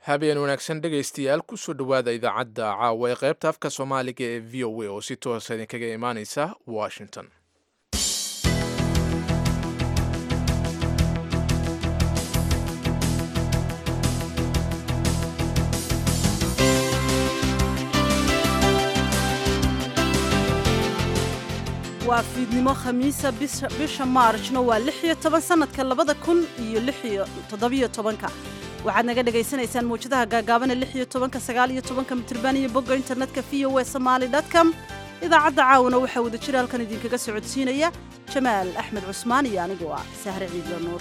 habeen wanaagsan dhegaystayaal kusoo dhowaada idaacadda caawa ee qaybta afka soomaaliga ee v o a oo si toosa idinkaga imaaneysa washington waa fiidnimo khamiisa bisha maarjna waa lix iyo toban sanadka labada kun iyo lix iyo toddobiyo tobanka waxaad naga dhagaysanaysaan mawjadaha gaagaabana lix iyo tobanka sagaal iyo tobanka mitirban iyo bogga internetka v o e somaali dotcom idaacadda caawana waxaa wada jira halkan idinkaga socodsiinaya jamaal axmed cusmaan iyo anigoo ah sahre ciidlo nuur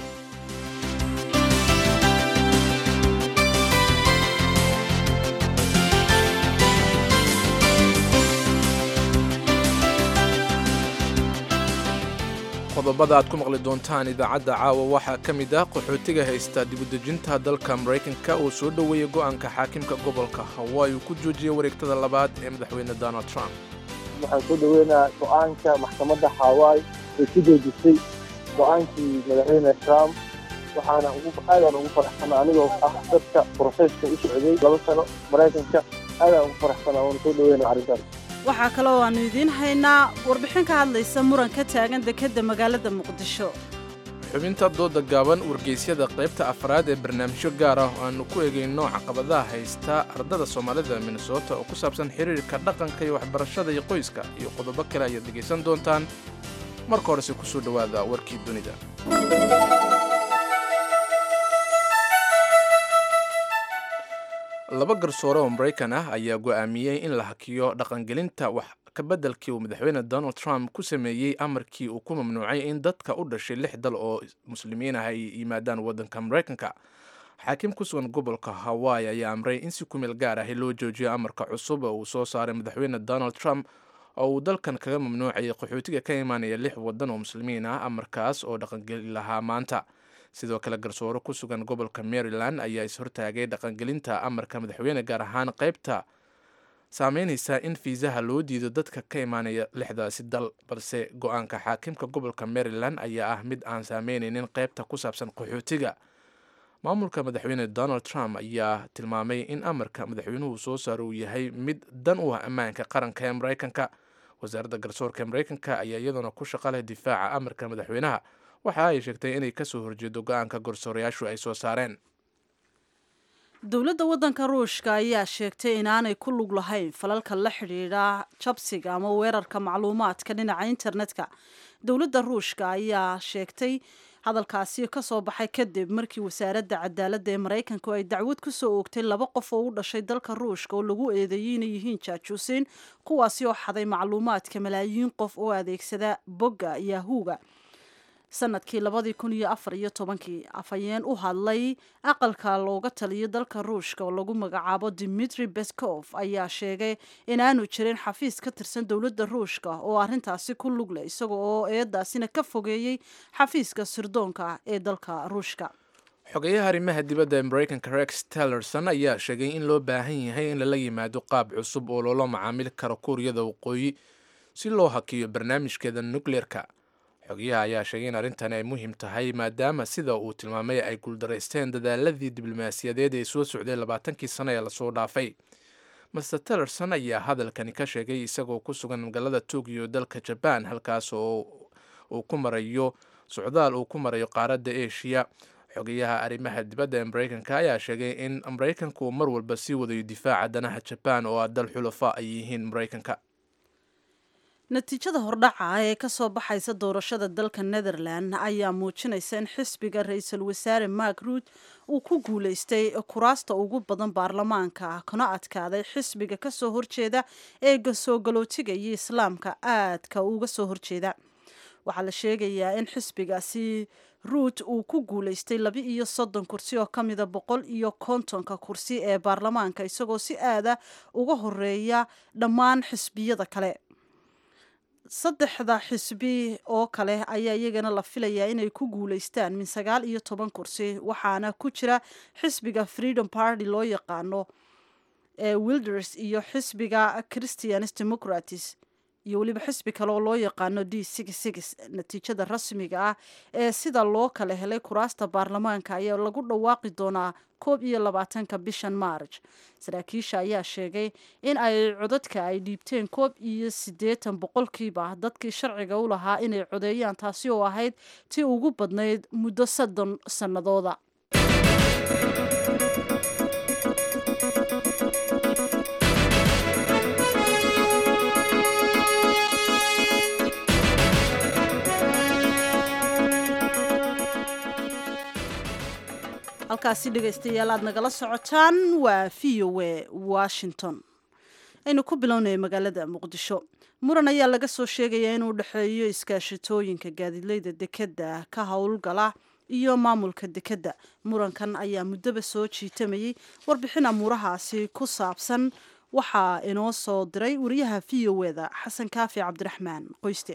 qodobada aad ku maqli doontaan idaacadda caawa waxaa ka mid ah qaxootiga haysta dibudejinta dalka maraykanka oo soo dhoweeyay go'aanka xaakimka gobolka hawaii uu ku joojiyey wareegtada labaad ee madaxweyne donald trump waxaan soo dhaweynaa go'aanka maxkamadda hawaii ay ku joojisay go'aankii madaxweyne trump waxaana aadaan ugu faraxsana anigoo ah dadka broseska u socday laba sano maraykanka aadaan ugu faraxsana waana soo dhaweynaa arrintaas waxaa kaloo aanu idiin haynaa warbixin ka hadlaysa muran ka taagan dekedda magaalada muqdisho xubinta dooda gaaban wargeysyada qaybta afraad ee barnaamijyo gaar ah oo aanu ku egayno caqabadaha haysta ardada soomaalida minnesota oo ku saabsan xiriirka dhaqanka iyo waxbarashada iyo qoyska iyo qodobo kale ayaad dhegaysan doontaan marka horese kusoo dhowaada warkii dunida laba garsoore oo maraykan ah ayaa go'aamiyey in la hakiyo dhaqangelinta wax kabeddelkii uu madaxweyne donald trump ku sameeyey amarkii uu ku mamnuucay in dadka u dhashay lix dal oo muslimiin ah ay yimaadaan waddanka maraykanka xaakim ku sugan gobolka hawaii ayaa amray in si kumeel gaar ahi loo joojiyo amarka cusub oo uu soo saaray madaxweyne donald trump oo uu dalkan kaga mamnuucayay qaxootiga ka imaanaya lix waddan oo muslimiin ah amarkaas oo dhaqangeli lahaa maanta sidoo kale garsoore ku sugan gobolka maryland ayaa is-hortaagay dhaqangelinta amarka madaxweyne gaar ahaan qaybta saameynaysa in fiisaha loo diido dadka ka imaanaya lixdaasi dal balse go-aanka xaakimka gobolka maryland ayaa ah mid aan saameynaynin qaybta ku saabsan qaxootiga maamulka madaxweyne donald trump ayaa tilmaamay in amarka madaxweynuhu soo saaro uu yahay mid dan u ah ammaanka qaranka ee maraykanka wasaaradda garsoorka ee maraykanka ayaa iyaduna ku shaqo leh difaaca amarka madaxweynaha waxa ay sheegtay inay kasoo horjeedo go-aanka garsoorayaashu ay soo saareen dowladda waddanka ruushka ayaa sheegtay inaanay ku lug lahayn falalka la xidhiidha jabsiga ama weerarka macluumaadka dhinaca internetka dowladda ruushka ayaa sheegtay hadalkaasi ka soo baxay kadib markii wasaaradda cadaaladda ee maraykanku ay dacwad ku soo oogtay laba qof oo u dhashay dalka ruushka oo lagu eedeeyey inay yihiin jaajuusiin kuwaasi oo xaday macluumaadka malaayiin qof oo adeegsada bogga yahuuga sanadkii labadii kun iyo afar iyo tobankii afhayeen u hadlay aqalka looga taliyo dalka ruushka oo lagu magacaabo dimitri beskov ayaa sheegay inaanu jirin xafiis ka tirsan dowladda ruushka oo arrintaasi ku lug leh isaga oo eedaasina ka fogeeyey xafiiska sirdoonka ee dalka ruushka xogeyaha arrimaha dibadda ee maraykanka rex tellerson ayaa sheegay in loo baahan yahay in lala yimaado qaab cusub oo loola macaamili karo kuuriyada waqooyi si loo hakiyo barnaamijkeeda nukleerka xogayaha ayaa sheegay in arrintani ay muhiim tahay maadaama sida uu tilmaamay ay guuldaraysteen dadaaladii diblomaasiyadeed ee soo socday labaatankii sano ee lasoo dhaafay master tellerson ayaa hadalkani ka sheegay isagoo ku sugan magaalada tokyo dalka jaban halkaas oo uu ku marayo socdaal uu ku marayo qaaradda eshiya xogayaha arrimaha dibadda ee maraykanka ayaa sheegay in maraykanku uu mar walba sii wadayo difaaca danaha jabaan oo ah dal xulafa ay yihiin maraykanka natiijada hordhaca ee ka soo baxaysa doorashada dalka netherland ayaa muujinaysa in xisbiga ra-iisul wasaare mark ruut uu ku guulaystay kuraasta ugu badan baarlamaanka kana adkaaday xisbiga kasoo horjeeda ee soo galootiga iyo islaamka aadka uga soo horjeeda waxaa la sheegayaa in xisbigaasi ruut uu ku guulaystay laba iyo soddon kursi oo ka mida boqol iyo kontonka kursi ee baarlamaanka isagoo si aada uga horeeya dhammaan xisbiyada kale saddexda xisbi oo kale ayaa iyagana la filayaa inay ku guulaystaan min sagaal iyo toban kursi waxaana ku jira xisbiga freedom party loo yaqaano ee wilders iyo xisbiga christians democratis iyo weliba xisbi kale oo loo yaqaano d natiijada rasmiga ah ee sida loo kala helay kuraasta baarlamaanka ayaa lagu dhawaaqi doonaa koob iyo labaatanka bishan maarj saraakiisha ayaa sheegay in ay codadka ay dhiibteen koob iyo siddeetan boqolkiiba dadkii sharciga u lahaa inay codeeyaan taasi oo ahayd tii ugu badnayd muddo soddon sannadooda halkaasi dhegaystayaal aad nagala socotaan waa v o a washington aynu ku bilownaya magaalada muqdisho muran ayaa laga soo sheegayaa inuu dhexeeyo iskaashatooyinka gaadiidleyda dekedda ka howlgala iyo maamulka dekedda murankan ayaa muddoba soo jiitamayay warbixin amuurahaasi ku saabsan waxaa inoo soo diray wariyaha v o eda xasan kaafi cabdiraxmaan qoyste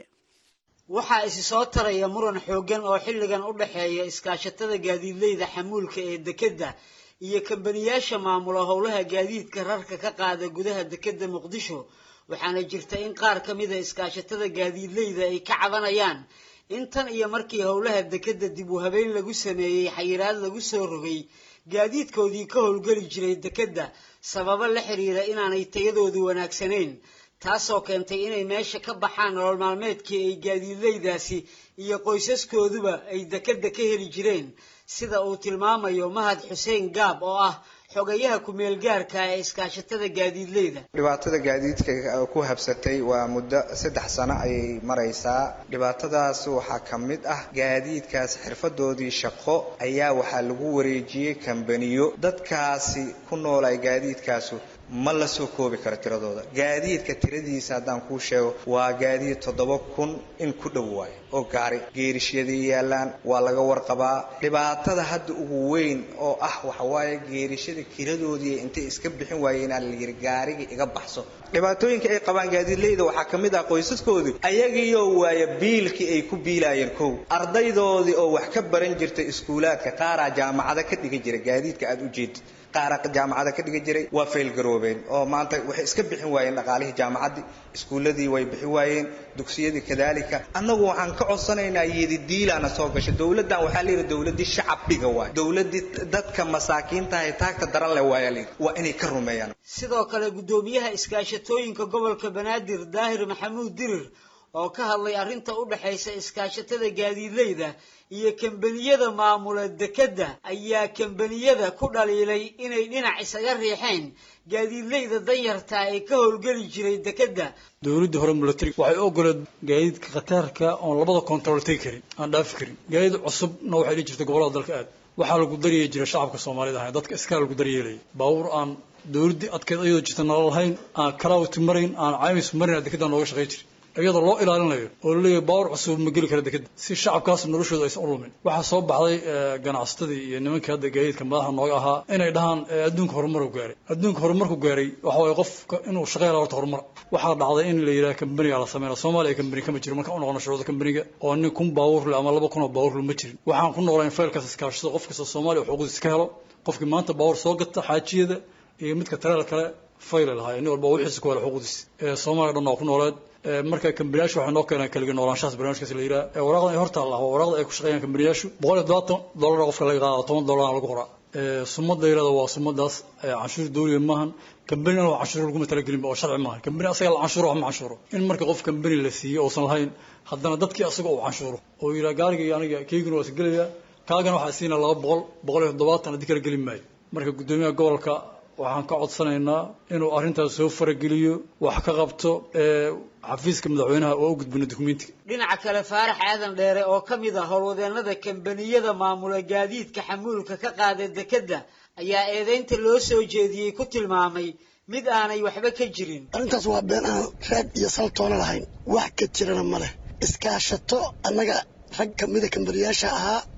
waxaa isi soo taraya muran xooggan oo xilligan u dhexeeya iskaashatada gaadiidleyda xamuulka ee dekedda iyo kambaniyaasha maamula howlaha gaadiidka rarka ka qaada gudaha dekedda muqdisho waxaana jirta in qaar ka mida iskaashatada gaadiidleyda ay ka cabanayaan in tan iyo markii howlaha dekedda dib u habeyn lagu sameeyey xayiraad lagu soo rogay gaadiidkoodii ka howlgeli jiray dekedda sababo la xiriira inaanay tayadoodu wanaagsanayn taasoo keentay inay meesha ka baxaan nolol maalmeedkii ay gaadiidleydaasi iyo qoysaskooduba ay dekedda ka heli jireen sida uu tilmaamayo mahad xuseen gaab oo ah xogayaha ku-meel gaarka ee iskaashatada gaadiidleyda dhibaatada gaadiidka ku habsatay waa muddo saddex sano ayay maraysaa dhibaatadaas waxaa ka mid ah gaadiidkaas xirfadoodii shaqo ayaa waxaa lagu wareejiyey kambaniyo dadkaasi ku noolay gaadiidkaasu ma la soo koobi karo tiradooda gaadiidka tiradiisa haddaan kuu sheego waa gaadiid toddoba kun in ku dhow waayo oo gaari geerishyaday yaallaan waa laga warqabaa dhibaatada hadda ugu weyn oo ah waxawaaye geerishada kiradoodii intay iska bixin waayeen aa la yidhi gaariga iga baxso dhibaatooyinka ay qabaan gaadiidleyda waxaa ka mid ah qoysaskoodii ayagiioo waaya biilkii ay ku biilaayeen kow ardaydoodii oo wax ka baran jirtay iskuulaadka qaaraa jaamacada ka dhigi jira gaadiidka aada u jeedid qaara jaamacada ka dhigi jiray waa faylgaroobeen oo maanta waxay iska bixin waayeen dhaqaalihii jaamacaddii iskuulladii way bixin waayeen dugsiyadii kadaalika annagu waxaan ka codsanaynaa yedidiilaana soo gashay dowladdan waxaa layidhi dowladdii shacabbiga waay dowladdii dadka masaakiintahay taagta daran leh waaya layidhi waa inay ka rumeeyaan sidoo kale guddoomiyaha iskaashatooyinka gobolka banaadir daahir maxamuud dirir oo ka hadlay arrinta u dhexaysa iskaashatada gaadiidleyda iyo kambaniyada maamula dekedda ayaa kambaniyada ku dhaliilay inay dhinac isaga riixeen gaadiidleyda danyartaa ee ka howlgeli jiray dekedda dowladda hore milatary waxay ogoleed gaadiidka khataarka oon labada kontarool tegi karin aan dhaafi karin gaadiid cusubna waxay dhihi jirtay gobollada dalka aad waxaa lagu daryeeli jiray shacabka soomaalida ahay dadka iskaa lagu daryeelaya baabuur aan dowladdii adkeed ayadoo jirta nala lahayn aan kalaawti marayn aan caymis marin dekedda nooga shaqay jiri iyadoo loo ilaalinayo oo laleeyahay baawar cusub ma geli kara dekedda si shacabkaas noloshooda aysan u lumin waxaa soo baxday ganacsatadii iyo nimankii hadda gaadiidka madaxa nooga ahaa inay dhahaan adduunka horumaru gaaray adduunka horumarku gaaray waxa waaye qofka inuu shaqeyn horta horumar waxaa dhacday in la yidhaha kambaniga la sameeyo soomaaliya kambani kama jiro markaan u noqono shuruuda kambaniga oo nin kun baawur le ama laba kun oo baawur le ma jirin waxaan ku noolayn faylkaas iskaashado qof kasta soomaaliya xuquuqdiisa ka helo qofkii maanta baawur soo gata xaajiyada iyo midka tareel kale fayle lahaa nin walba wixiisa ku hela xuquuqdiisa soomaaliya dhan waa ku nooleed marka kambaniyaashu waxay noo keeneen kaliga noolaanshahaas barnaamijkaas la yidhaha waraaqdan ay horta allah waa waraaqda ay ku shaqeeyaan kambaniyaashu boqol iyo todobaatan dollar qofka laga qaada toban dollarna lagu qoraa sumada yirahda waa sumadaas canshuur dawliga maahan kambanina waa canshuur laguma talagelin oo sharci maaha kambani asaga la canshuuro wax ma canshuuro in marka qof kambani la siiyo uusan lahayn haddana dadkii asaga uu canshuuro oo yidhaha gaariga iyo aniga keyguna waa isgelaya kaagana waxaa siina laba boqol boqol iyo toddobaatan haddii kala gelin maayo marka guddoomiyaha gobolka waxaan ka codsanaynaa inuu arrintaas soo farageliyo wax ka qabto xafiiska madaxweynaha oo u gudbino dukumentiga dhinaca kale faarax aadan dheere oo ka mid ah howlwadeenada kambaniyada maamula gaadiidka xamuulka ka qaada dekedda ayaa eedeynta loo soo jeediyey ku tilmaamay mid aanay waxba ka jirin arrintaas waa been aan raad iyo saltoona lahayn wax ka jirana ma leh iskaashato annaga rag kamida kambaniyaasha ahaa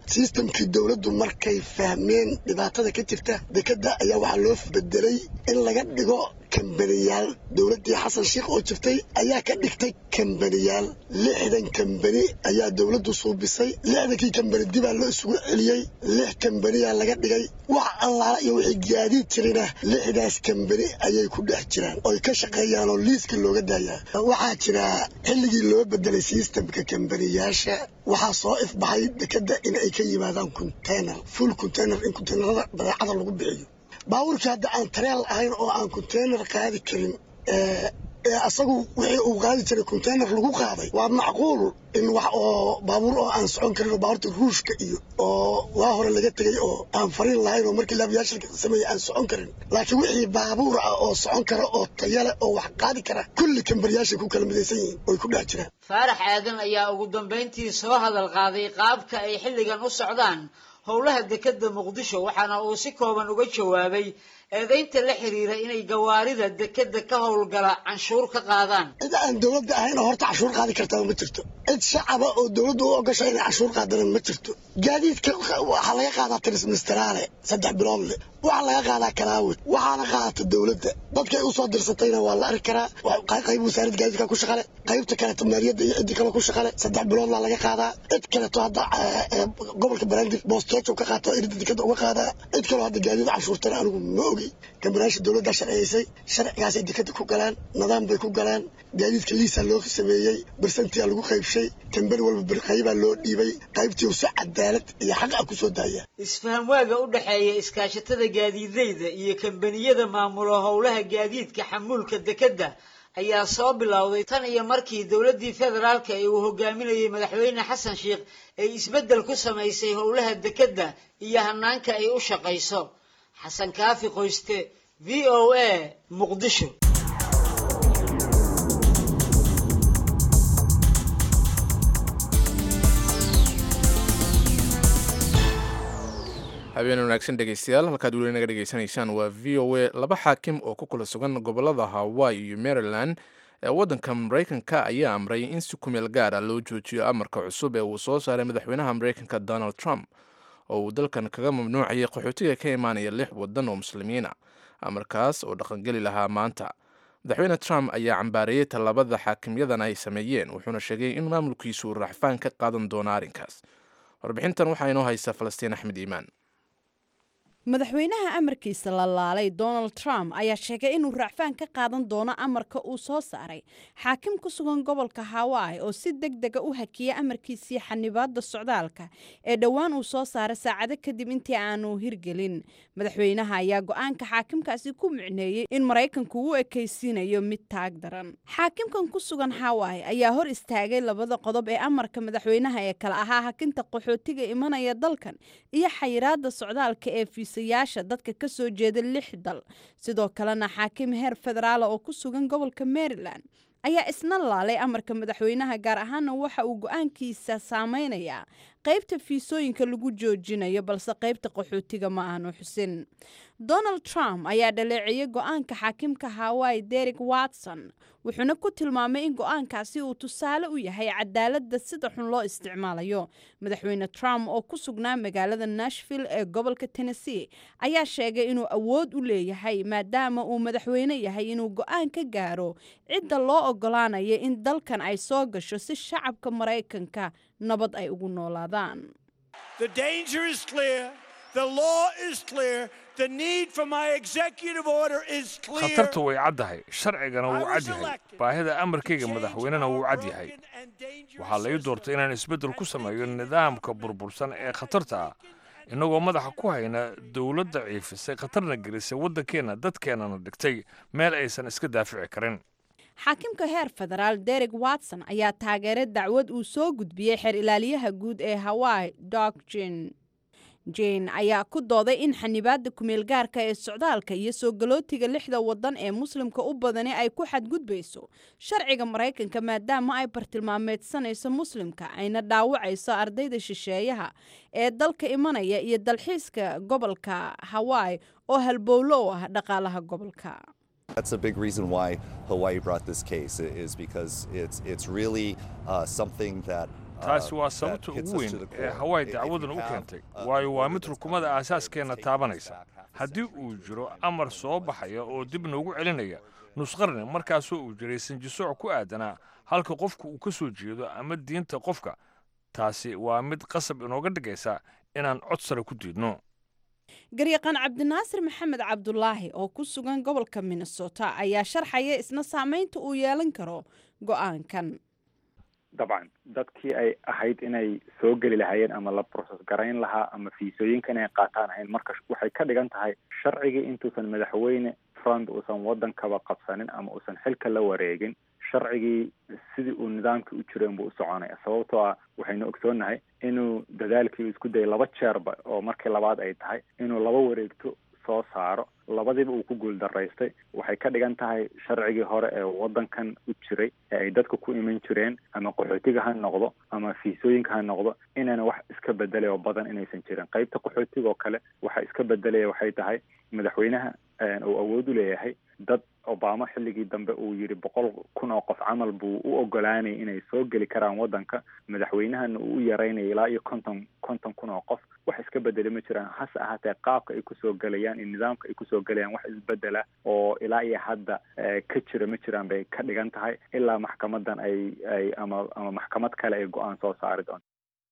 sistamkii dowladdu markay fahmeen dhibaatada ka jirta dekadda ayaa waxaa loo bedelay in laga dhigo kambaniyaal dowladdii xasan sheikh oo jirtay ayaa ka dhigtay kambaniyaal lixdan kambani ayaa dowladdu suubisay lixdankii kambani dibaa loo isugu celiyey lix kambaniyaa laga dhigay wax allaala iyo wixii gaadiid jirina lixdaas kambani ayay ku dhex jiraan oy ka shaqeeyaan oo liiska looga daayaa waxaa jira xilligii loo bedelay sistamka kambaniyaasha waxaa soo ifbaxay dekadda in ay ka yimaadaan container full container in containerada badeecada lagu bixiyo baabuurkii hadda aan tareel ahayn oo aan container qaadi karin ee asagu wixii uu qaadi jiray container lagu qaaday waa macquul in wax oo baabuur oo aan socon karin oo baabuurta ruushka iyo oo waa hore laga tegay oo aan fariin lahayn oo markii laabiyaasha sameeyey aan socon karin laakiin wixii baabuur ah oo socon kara oo tayale oo wax qaadi kara kulli kambariyaashay ku kala midaysan yihiin oy ku dhex jiraan faarax aadan ayaa ugu dambayntii soo hadal qaaday qaabka ay xilligan u socdaan howlaha dekadda muqdisho waxaana uu si kooban uga jawaabay eedaynta la xiriira inay gawaarida dekadda ka howlgala canshuur ka qaadaan cid aan dowladda ahayn oo horta canshuur qaadi kartaa ma jirto cid shacaba oo dowladda u ogasha inay canshuur qaadana ma jirto gaadiidka waxaa laga qaadaa trisministeraale saddex bilood leh waxaa laga qaadaa kalaawid waxaana qaadata dowladda dadkay usoo dirsatayna waa la arki karaa qayb wasaaradda gaadiidka ku shaqale qaybta kaleeto maaliyadda iyo ciddi kale ku shaqale saddex biloodlaa laga qaadaa cid kaleeto hadda gobolka baraandir boosteejo ka qaata irida dekada uga qaadaa cid kaloo hadda gaadiid canshuurtana anigu ma ogi kambanaasha dowladda sharciyaysay sharcigaasay dekada ku galaan nidaam bay ku galaan gaadiidka liisaa loo sameeyey barsantiyaa lagu qaybshay kambani walba qaybaa loo dhiibay qaybtii si cadaalad iyo xaq ah kusoo daaya isfaham waaga u dhexeeya iskaashatada gaadiidleyda iyo kambaniyada maamula howlaha gaadiidka xamuulka dekadda ayaa soo bilowday tan iyo markii dowladdii federaalka ee uu hogaaminayay madaxweyne xasan sheikh ay isbeddel ku samaysay howlaha dekadda iyo hanaanka ay u shaqayso xasan kaafi qoyste v o a muqdisho habeen wanaagsan dhegeystayaal halkaad weli naga dhegeysanaysaan waa v o a laba xaakim oo ku kala sugan gobolada hawaii iyo maryland ee waddanka maraykanka ayaa amray in si kumeel gaar ah loo joojiyo amarka cusub ee uu soo saaray madaxweynaha maraykanka donald trump oo uu dalkan kaga mamnuucayay qaxootiga ka imaanaya lix waddan oo muslimiina amarkaas oo dhaqangeli lahaa maanta madaxweyne trump ayaa cambaareeyey tallaabada xaakimyadan ay sameeyeen wuxuuna sheegay in maamulkiisu uu raaxfaan ka qaadan doono arrinkaas warbixintan waxaa inoo haysa falastiin axmed iimaan madaxweynaha amarkiisa la laalay donald trump ayaa sheegay inuu raacfaan ka qaadan doono amarka uu soo saaray xaakim ku sugan gobolka hawaii oo si deg dega u hakiyay amarkiisii xanibaada socdaalka ee dhowaan uu soo saaray saacado kadib intii aanu hirgelin madaxweynaha ayaa go-aanka xaakimkaasi ku micneeyey in maraykanku u ekaysiinayo mid taag daran xaakimkan ku sugan hawaii ayaa hor istaagay labada qodob ee amarka madaxweynaha ee kale ahaa hakinta qaxootiga imanaya dalkan iyo xayiraada socdaalka ee yaasha dadka ka soo jeeda lix dal sidoo kalena xaakim heer federaala oo ku sugan gobolka maryland ayaa isna laalay amarka madaxweynaha gaar ahaana waxa uu go-aankiisa saameynayaa qaybta fiisooyinka lagu joojinayo balse qaybta qaxootiga ma aanu xusin donald trump ayaa dhaleeceeyey go-aanka xaakimka hawaii derek watson wuxuuna ku tilmaamay in go-aankaasi uu tusaale u yahay cadaaladda sida xun loo isticmaalayo madaxweyne trump oo ku sugnaa magaalada nashville ee gobolka tennessee ayaa sheegay inuu awood u leeyahay maadaama uu madaxweyne yahay inuu go-aan ka gaaro cidda loo ogolaanaya in dalkan ay soo gasho si shacabka maraykanka nabad ay ugu noolaadaan khatartu way caddahay sharcigana wuu cad yahay baahida amarkayga madaxweynena wuu cad yahay waxaa lai doortay inaan isbeddel ku sameeyo nidaamka burbursan ee khatarta ah innagoo madaxa ku hayna dowladda ciifisay khatarna gelisay waddankeenna dadkeennana dhigtay meel aysan iska daafici karin xaakimka heer federaal derek watson ayaa taageeray dacwad uu soo gudbiyey xeer ilaaliyaha guud ee hawaii dog jen jane ayaa ku dooday in xanibaada kumeel gaarka ee socdaalka iyo soo galootiga lixda wadan ee muslimka u badani ay ku xadgudbayso sharciga maraykanka maadaama ay bartilmaameedsanayso muslimka ayna dhaawacayso ardayda shisheeyaha ee dalka imanaya iyo dalxiiska gobolka hawaii oo halbowlo u ah dhaqaalaha gobolka That's a big reason why Hawaii brought this case is because it's it's really uh, something that taasi waa sababta ugu weyn ee hawaii dacwadan u keentay waayo waa mid rukumada aasaaskeenna taabanaysa haddii uu jiro amar soo baxaya oo dib noogu celinaya nusqarni markaasoo uu jiray sanjisooc ku aadanaa halka qofku uu ka soo jeedo ama diinta qofka taasi waa mid qasab inooga dhigaysa inaan cod sare ku diidno garyaqaan cabdinaasir maxamed cabdulaahi oo ku sugan gobolka minnesota ayaa sharxaya isna saamaynta uu yeelan karo go-aankan dabcan dadkii ay ahayd inay soo geli lahaayeen ama la broses garayn lahaa ama fiisooyinka inay qaataan ahayn marka waxay ka dhigan tahay sharcigii intuusan madaxweyne trump uusan waddankaba qabsanin ama uusan xilka la wareegin sharcigii sidii uu nidaamkii u jireen buu u soconaya sababtoo ah waxaynu ogsoonnahay inuu dadaalkii isku dayay laba jeerba oo markii labaad ay tahay inuu laba wareegto soo saaro labadiiba uu ku guuldaraystay waxay ka dhigan tahay sharcigii hore ee waddankan u jiray ee ay dadka ku iman jireen ama qaxootiga ha noqdo ama fiisooyinka ha noqdo inayna wax iska bedelay oo badan inaysan jirin qaybta qaxootiga oo kale waxa iska bedelaya waxay tahay madaxweynaha uu awood u leeyahay dad obama xilligii dambe uu yidhi boqol kun oo qof camal buu u ogolaanayay inay soo geli karaan waddanka madaxweynahana uu u yaraynaya ilaa iyo konton konton kun oo qof wax iska bedeli ma jiraan hase ahaatee qaabka ay kusoo gelayaan iyo nidaamka ay kusoo gelayaan wax isbedela oo ilaa iyo hadda ka jira ma jiraan bay ka dhigan tahay ilaa maxkamadan ay ay ama ama maxkamad kale ay go-aan soo saari doonto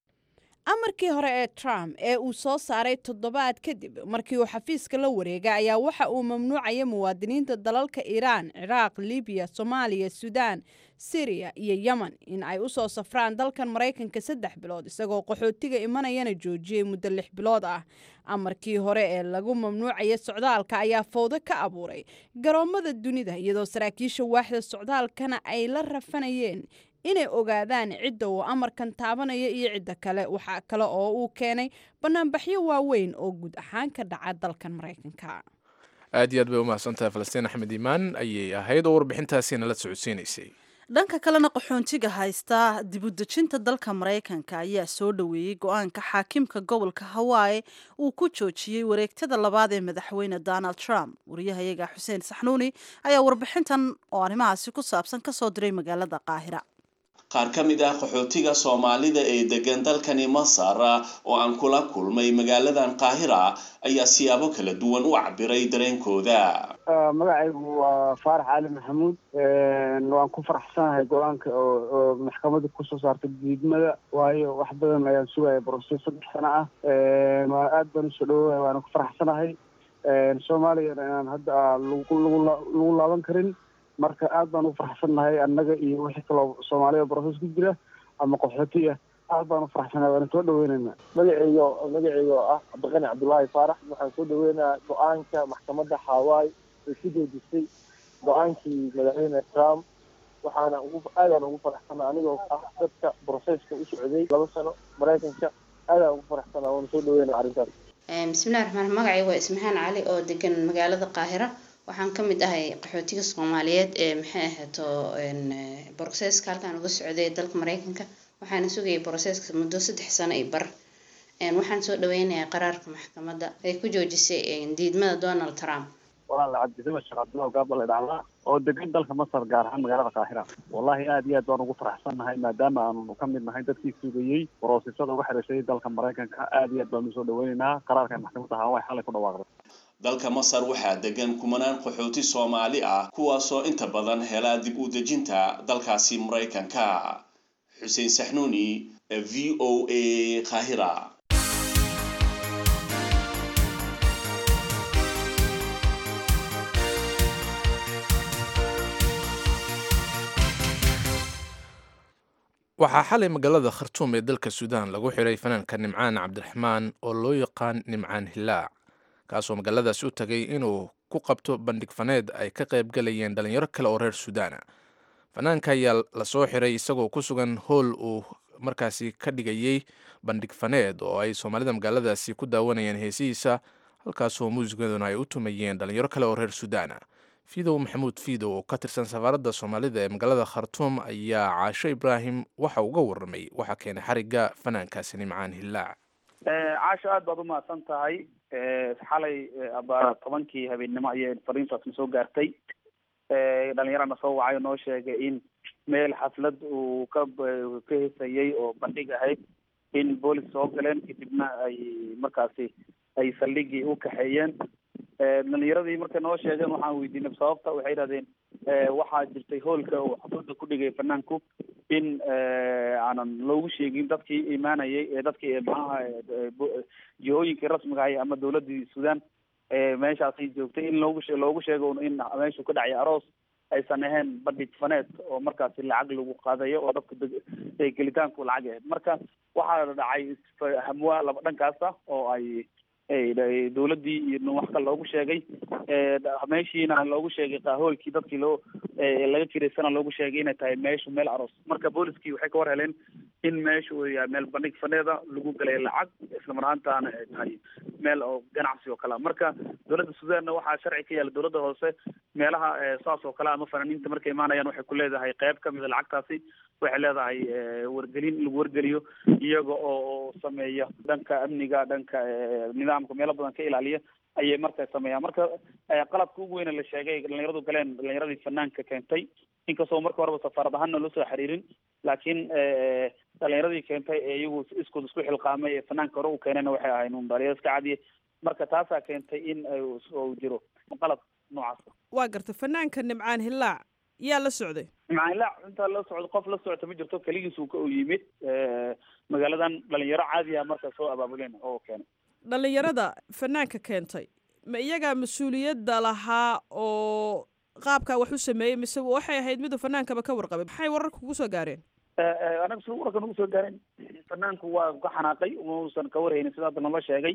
amarkii hore ee trump ee uu soo saaray toddobaad kadib markii uu xafiiska la wareegay ayaa waxa uu mamnuucaya muwaadiniinta dalalka iiraan ciraaq libiya soomaaliya suudaan siriya iyo yemen in ay usoo safraan dalkan maraykanka saddex bilood isagoo qaxootiga imanayana joojiyey muddo lix bilood ah amarkii hore ee lagu mamnuucaya socdaalka ayaa fowdo ka abuuray garoommada dunida iyadoo saraakiisha waaxda socdaalkana ay la rafanayeen inay ogaadaan cidda uu amarkan taabanaya iyo cidda kale waxaa kale oo uu keenay banaanbaxyo waaweyn oo guud ahaan ka dhaca dalkan maraykanka aad iyo aad bay u mahadsantahay falastiin axmed iimaan ayay ahayd oo warbixintaasiina la socodsiinaysay dhanka kalena qaxoontiga haysta dibudejinta dalka maraykanka ayaa soo dhoweeyey go-aanka xaakimka gobolka hawaaye uu ku joojiyey wareegtada labaad ee madaxweyne donald trump wariyahayaga xuseen saxnuuni ayaa warbixintan oo arrimahaasi ku saabsan kasoo diray magaalada qaahira qaar ka mid ah qaxootiga soomaalida ee degan dalkani masar oo aan kula kulmay magaaladan qaahira ayaa siyaabo kala duwan u cabiray dareenkooda magacaygu waa faarax cali maxamuud waan ku faraxsanahay go-aanka oo maxkamada kusoo saartay diidmada waayo wax badan ayaan sugaya broses saddex sano ah waa aad baan usoo dhawoaya waana ku faraxsanahay soomaaliyana inaan hadda lagu laaban karin marka aad baan u faraxsannahay annaga iyo wixii kaloo soomaaliya broses ku jira ama qaxooti ah aad baan u faraxsanahay waana soo dhaweynaynaa magaceyga magaceyga oo ah cabdiqani cabdullaahi faarax waxaan soo dhaweynayaa go-aanka maxkamadda hawaii ay ku joojisay go-aankii madaxweyne trump waxaana ugu aadaan ugu faraxsanaa anigoo ah dadka broseska u socday laba sano maraykanka aadaan ugu faraxsanaa waana soo dhaweynaya arrintaas bismillahi raxmaan magacayga waa ismaxaan cali oo degan magaalada qaahira waxaan ka mid ahay qaxootiga soomaaliyeed ee maxay ahayto broseska halkaan uga socday dalka maraykanka waxaana sugayay broseska muddo saddex sano iyo bar waxaan soo dhaweynayaa qaraarka maxkamadda ay ku joojisay diidmada donald trump walaal cabdisama sheekh cabdillah gaabale dhacdaa oo degan dalka masar gaar ahaan magaalada qaahira wallahi aad iyo aad baan ugu faraxsannahay maadaama aanu ka mid nahay dadkii sugayey broosesada uga xidhashay dalka maraykanka aad iyo aad baanu usoo dhaweynaynaa qaraarka maxkamadda hawaii xalay ku dhawaaqday dalka masar waxaa degan kumanaan qaxooti soomaali ah kuwaasoo inta badan hela dib u dejinta dalkaasi maraykanka xuseen saxnuuni v o a qaahira waxaa xalay magaalada khartuum ee dalka suudaan lagu xiray fanaanka nimcaan cabdiraxmaan oo loo yaqaan nimcaan hilaac kaasoo magaaladaasi u tagay inuu ku qabto bandhig faneed ay ka qayb galayeen dhalinyaro kale oo reer suudaana fanaanka ayaa lasoo xiray isagoo ku sugan hool uu markaasi ka dhigayey bandhig faneed oo ay soomaalida magaaladaasi ku daawanayeen heesihiisa halkaasoo muusikaduna ay u tumayeen dhalinyaro kale oo reer suudaana fidow maxamuud fidow oo ka tirsan safaaradda soomaalida ee magaalada khartuum ayaa caasho ibraahim waxa uga warramay waxaa keenay xarigga fanaankaasi nimcaan hilaac caasho aad baad umahadsan tahay xalay aba tobankii habeennimo ayay fariintaasna soo gaartay dhalinyarana soo wacay oo noo sheegay in meel xaflad uu ka ka hesayay oo bandhig ahayd in boolis soo galeen kadibna ay markaasi ay saldhigii u kaxeeyeen dhalinyaradii markay noo sheegeen waxaan weydiinay sababta waxay yidhahdeen waxaa jirtay hoolka uu xafladda ku dhigay fanaanku in aanan loogu sheegin dadkii imaanayay ee dadkii maxaha jihooyinkii rasmiga ahay ama dawladii sudan meeshaasay joogtay in loogu loogu sheego in meeshu ka dhacay aroos aysan ahayn bandhig faneed oo markaasi lacag lagu qaadayo oo dadka gelitaanku lacag ahayd marka waxaa dhacay hamwa laba dhankaasa oo ay dawladdii iyo wax kale loogu sheegay meeshiina loogu sheegay qaahoolkii dadkii loo laga kiraysana loogu sheegay inay tahay meeshu meel aroos marka booliskii waxay ka war heleen in meeshu uu yahay meel bandhig faneeda lagu galay lacag isla mar ahaantaana ay tahay meel oo ganacsi oo kale marka dawladda sudanna waxaa sharci ka yaala dawladda hoose meelaha saas oo kale ama fanaaniinta markay imaanayaan waxay ku leedahay qayb kamida lacagtaasi waxay leedahay wargelin in lagu wargeliyo iyaga oo sameeya dhanka amniga dhanka nidaamka meelo badan ka ilaaliya ayay marka sameeyaan marka qaladka ugu weyne la sheegay dhalinyaradu galeen dhalinyaradii fanaanka keentay inkastoo marka horeba safaarad ahaanna loo soo xiriirin laakiin dhalinyaradii keentay ee iyagu iskood isku xilqaamay ee fanaanka hore u keenayna waxay ahayn un dhalinyaro iska cadiye marka taasaa keentay in uu jiro qalad noocaasa waa garta fanaanka nimcaan hillaac yaa la socday nimcaan hillaac intaa la socdo qof la socota ma jirto keligiis uu ka u yimid magaaladan dhalinyaro caadi ah marka soo abaabuleen oo keenay dhalinyarada fanaanka keentay ma iyagaa mas-uuliyadda lahaa oo qaabkaa wax u sameeyey mise waxay ahayd miduu fanaankaba ka warqabay maxay wararka kugu soo gaareen anaga si wararka nagu soo gaareen fanaanku waa ka xanaaqay mausan ka warhaynin sida hadda nala sheegay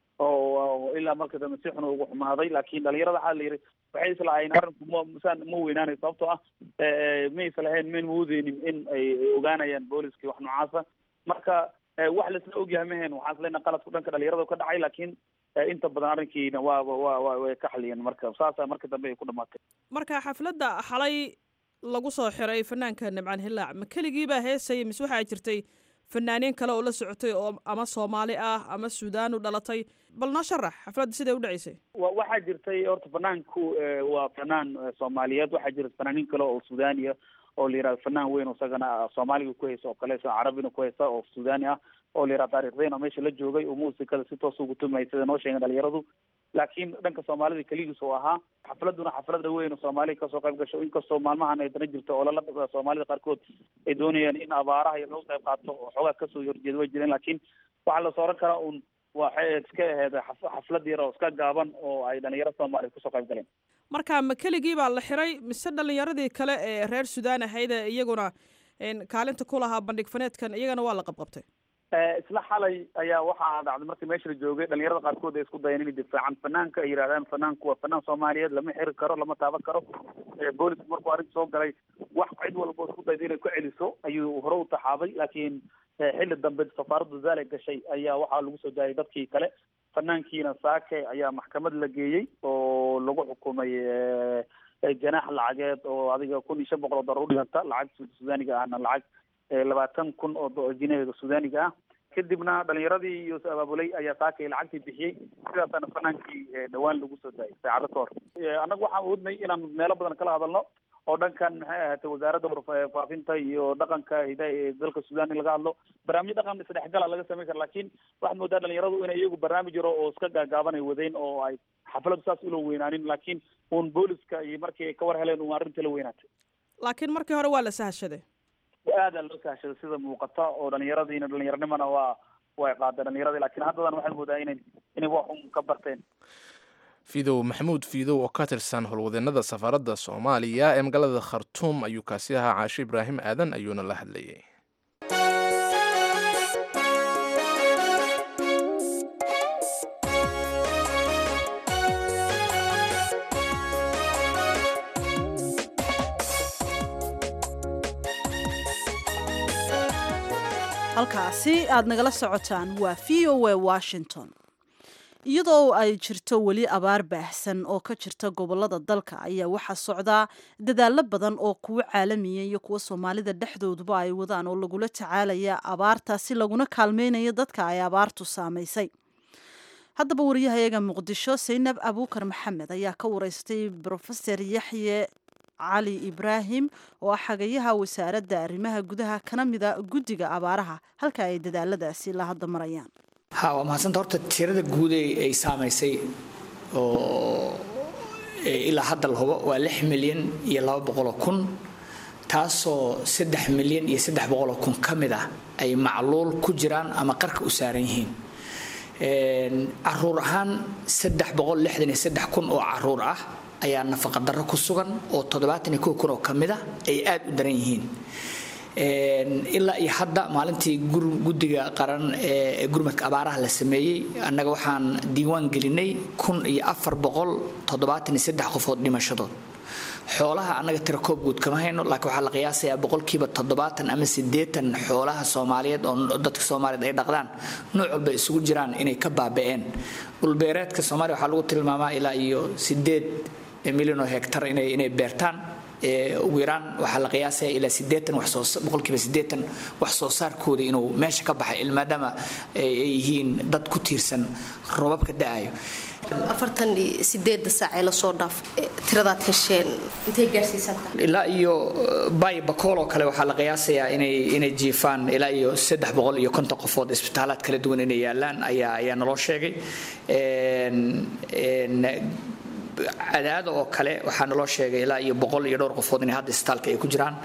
oo ilaa marka dambe si xun ugu xumaaday laakiin dhalinyarada waxaa la yidhi waxay islahayn arrinku ma masaan ma weynaanay sababtoo ah ma islahayn mayn moodeynin in ay ogaanayaan booliskii wax noocaasa marka wax laisla ogyahay mahayn waxaan isleena qaladku dhanka dhalinyarada ka dhacay laakiin inta badan arrinkiina waa wa wa way ka xaliyeen marka saasa marka dambe ay ku dhamaatay marka xafladda xalay lagu soo xiray fanaanka nimcaan hillaac ma keligii baa heesayay mise waxaa jirtay fanaaniin kale oo la socotay oo ama soomaali ah ama suudaan u dhalatay bal noo sharax xafladda siday u dhaceysay wa waxaa jirtay horta fanaanku waa fanaan soomaaliyeed waxaa jirta fanaaniin kale oo suudaaniya oo la yihahdo fanaan weyn isagana soomaaliga ku haysa oo kale sida carabina ku haysa oo suudaani ah oo la yihahdo taarikh zayn oo meesha la joogay oo muusikada si toos ugu tumay sida noo sheegeen dhalinyaradu laakiin dhanka soomaalida keligiis uu ahaa xafladuna xaflada weyn oo soomaaliya kasoo qayb gasho inkastoo maalmahan ay dana jirto oo lala soomaalida qaarkood ay doonayaan in abaaraha iyo laga qayb qaato oo xoogaa kasoo horjeeda way jireen laakiin waxaa la sooran karaa un waxay iska ahayd xaflad yar oo iska gaaban oo ay dhalinyaro soomaaliya kusoo qayb galeen marka ma keligii baa la xiray mise dhalinyaradii kale ee reer suudaan ahayd ee iyaguna kaalinta ku lahaa bandhig faneedkan iyagana waa la qabqabtay isla xalay ayaa waxaa dhacday markii meesha la joogay dhalinyarada qaarkood ay isku dayeen inay difaacan fanaanka ay yidhahdaan fanaanku waa fanaan soomaaliyeed lama xiri karo lama taaban karo boolisku markuu arrinta soo galay wax cid walba isku dayda inay ku celiso ayuu hore u taxaabay laakiin xilli dambe safaaradda zaale gashay ayaa waxaa lagu soo daayay dadkii kale fanaankiina saake ayaa maxkamad la geeyey oo lagu xukumay ganaax lacageed oo adiga kun iyo shan boqol oo dollar udhiganta lacag sudaaniga ahna lacag labaatan kun oo jinaheeda sudaaniga ah kadibna dhalinyaradii iyo abaabulay ayaa saakay lacagtii bixiyey sidaasaana fanaankii dhawaan lagu soo daayay saacado ka hor annagu waxaan awoodnay inaan meelo badan kala hadalno oo dhankan maxay ahaatay wasaaradda warfaafinta iyo dhaqanka hidaha ee dalka sudan in laga hadlo barnaamijyo dhaqan isdhexgala laga samayn kara laakiin waxaad moodaa dhalinyaradu inay iyagu barnaamij yaro oo iska gaagaaban ay wadeen oo ay xafladu saas ula weynaanin laakiin uun booliska iyo markii ay ka war heleen uun arrintii la weynaatay laakiin markii hore waa la sahashaday aada loo sahashaday sida muuqata oo dhalinyaradiina dhalinyaranimana waa way qaadeen dhalinyaradii laakiin haddadan waxaad moodaa inay inay wax un ka barteen fidow maxamuud fiidow oo ka tirsan howlwadeenada safaaradda soomaaliya ee magaalada khartuum ayuu kaasi ahaa caashe ibraahim aadan ayuuna la hadlayay halkaasi aad nagala socotaan waa v o a washington iyadoo ay jirto weli abaar baahsan oo ka jirta gobolada dalka ayaa waxaa socdaa dadaallo badan oo kuwo caalamiya iyo kuwo soomaalida dhexdooduba ay wadaan oo lagula tacaalaya abaartaasi laguna kaalmeynayo dadka ay abaartu saamaysay haddaba wariyahayaga muqdisho saynab abuukar maxamed ayaa ka wareystay brofeser yaxye cali ibraahim oo ah xagayaha wasaaradda arrimaha gudaha kana mida guddiga abaaraha halka ay dadaaladaasi la hadda marayaan ha waa mahadsanta horta tirada guud ay saamaysay oo ilaa hadda la hubo waa lix milyan iyo laba boqoloo kun taasoo saddex milyan iyo saddex boqoloo kun ka mid ah ay macluul ku jiraan ama qarka u saaran yihiin caruur ahaan saddex boqol lixdan iyo saddex kun oo caruur ah ayaa nafaqa darro ku sugan oo toddobaatan iyo kow kun oo ka mid ah ay aada u daran yihiin ilaa iyo hadda maalintii guddiga qaran ee gurmadka abaaraha la sameeyey annaga waxaan diiwaan gelinay kun iyo afar boqol toddobaatan iyo saddex qofood dhimashadood xoolaha annaga tira koob guud kama hayno laakiin waxaa la qiyaasayaa boqolkiiba toddobaatan ama siddeetan xoolaha soomaaliyeed oo dadka soomaaliyeed ay dhaqdaan nooc walba isugu jiraan inay ka baaba'een dhulbeereedka soomaaliya waxaa lagu tilmaamaa ilaa iyo siddeed milyan oo hektar inay inay beertaan ugu yaraan waxaa la qiyaasaya ilaa sideetan boqolkiiba sideetan wax soo saarkooda inuu meesha ka baxay ilmaadaama ay yihiin dad ku tiirsan robabka da-ayo afartan iyo sideeda saac ee lasoo dhaaf tiradaad hesheen intay gaarsiisantaa ilaa iyo bay bakool oo kale waxaa la qiyaasayaa inay inay jiifaan ilaa iyo saddex boqol iyo konton qofood isbitaalaad kala duwan inay yaalaan ayaa ayaa naloo sheegay cadaada oo kale waxaa naloo sheegay ilaa iyo boqol iyo dhowr qofood inay hadda isbitaalka ay ku jiraan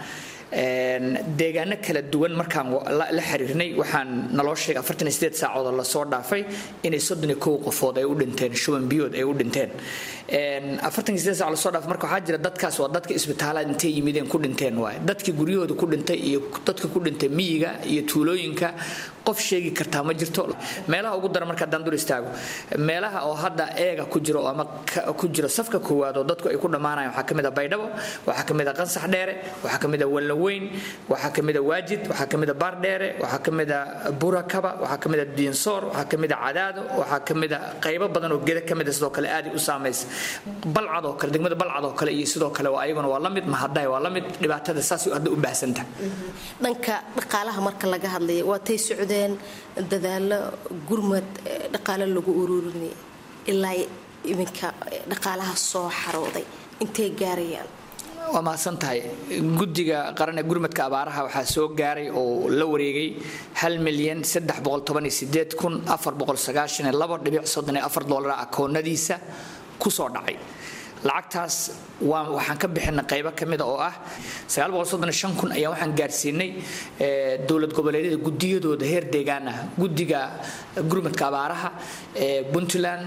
deegaano kala duwan markaan la xiriirnay waxaan naloo sheegay afartan iyo sideed saacood oo lasoo dhaafay inay soddon iyo kow qofood ay u dhinteen shuban biyood ay u dhinteen afartan iyo sideed saac lasoo dhaafay marka waxaa jira dadkaas waa dadka isbitaalaad intay yimideen ku dhinteen waaye dadkii guryahooda ku dhintay iyo dadka ku dhintay miyiga iyo tuulooyinka qof sheegi kartaa ma jirto meelaha ugu daran marka haddaan dur istaago meelaha oo hadda eega ku jiro ama ku jiro safka koowaad oo dadku ay ku dhammaanayaan waxaa ka mid a baydhabo waxaa ka mid a qansax dheere waxaa ka mid a wallaweyn waxaa ka mid a waajid waxaa ka mid a baardheere waxaa ka mid a burakaba waxaa ka mid a diinsoor waxaa ka mid a cadaado waxaa ka mid a qaybo badan oo geda ka mid a sidoo kale aaday u saamaysa balcad oo kale degmada balcad oo kale iyo sidoo kale waa ayaguna waa la mid mahadaay waa la mid dhibaatada saas hadda u baahsanta dhanka dhaqaalaha marka laga hadlaya waa tay socdeen dadaalo gurmad dhaqaale lagu ururinaya ilaa iminka dhaqaalaha soo xarooday intay gaarayaan waa mahadsan tahay guddiga qaran ee gurmadka abaaraha waxaa soo gaaray oo la wareegay hal milyan saddex boqol toban iyo sideed kun afar boqol sagaashan iyo labo dhibic soddon iyo afar doolar akoonadiisa ku soo dhacay lacagtaas waa waxaan ka bixinay qaybo ka mida oo ah sagaal boqol soddon iyo shan kun ayaa waxaan gaarsiinay dowlad goboleedyada gudiyadooda heer deegaan ah guddiga gurmadka abaaraha ee puntland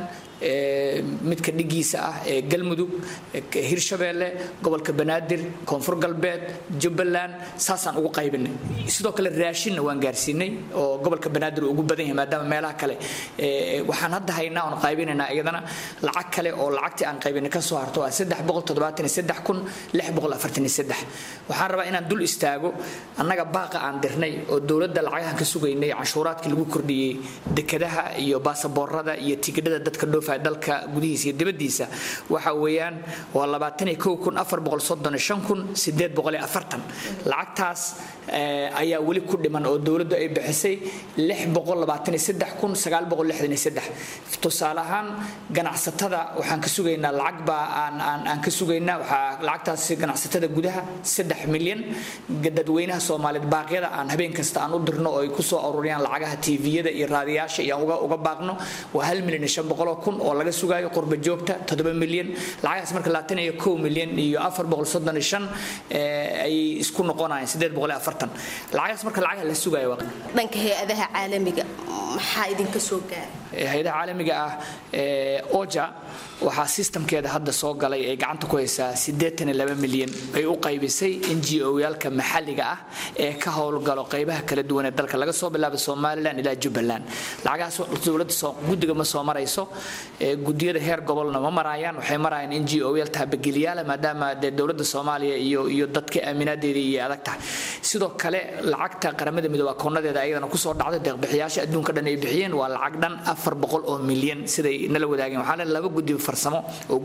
midka dhigiisa ah ee galmudug hirshabeelle gobolka banaadir koonfur galbeed jubbaland saasaan ugu qaybinay sidoo kale raashinna waan gaarsiinay oo gobolka banaadir uu ugu badan yahay maadaama meelaha kale waxaan hadda haynaa oon qaybinaynaa iyadana lacag kale oo lacagtii aan qaybinay ka soo harto ah saddex boqol toddobaatan iyo saddex kun lix boqol afartan iyo saddex waxaan rabaa inaan dul istaago annaga baaqa aan dirnay oo dowladda lacagahan ka sugaynay canshuuraadkii lagu kordhiyey dekadaha iyo baasaboorada iyo tigidhada dadka dhoofa dalka gudihiisa iyo dibadiisa waxa weeyaan waa labaatan iyo kow kun afar boqol soddon iyo shan kun sideed boqol iyo afartan lacagtaas ayaa weli ku dhiman oo dowladdu ay bixisay lix boqol labaatan iyo saddex kun sagaal boqol lixdan iyo saddex tusaale ahaan ganacsatada waxaan ka sugaynaa lacag baa aan aan aan ka sugaynaa waxaa lacagtaasi ganacsatada gudaha saddex milyan dadweynaha soomaaliyeed baaqyada aan habeen kasta aan u dirno oo ay kusoo ururiyaan lacagaha tviyada iyo raadiyaasha iyo aan uga uga baaqno waa hal milyan iyo shan boqoloo kun oo laga sugaayo qurba joogta toddoba milyan lacagahaas marka labaatan iyo kow milyan iyo afar boqol soddon iyo shan ayay isku noqonayaan sideed boqol iyo afartan lacagahaas marka lacagaha la sugayo dhanka hay-adaha caalamiga maxaa idinka soo gaaray hay-adaha caalamiga ah oja waxaa sistamkeeda hadda soo galay ay gacanta ku haysaa siddeetan iyo laba milyan ay u qaybisay n g o yaalka maxalliga ah ee ka howlgalo qaybaha kala duwan ee dalka laga soo bilaabo somalilan ilaa jubbaland lacagahaas dowladda guddiga ma soo marayso gudiyada heer gobolna ma maraayaan waxay marayaan n g o yaal taabageliyaala maadaama dee dowladda soomaaliya iyo iyo dadka aaminaadeeda iyo adag tahay sidoo kale lacagta qaramada midoobe akoonadeeda ayadana kusoo dhacday deeqbixiyaasha adduunka dhan ay bixiyeen waa lacag dhan afar boqol oo milyan siday nala wadaageen waxaa le laba guddi farsamo oo guddigeenna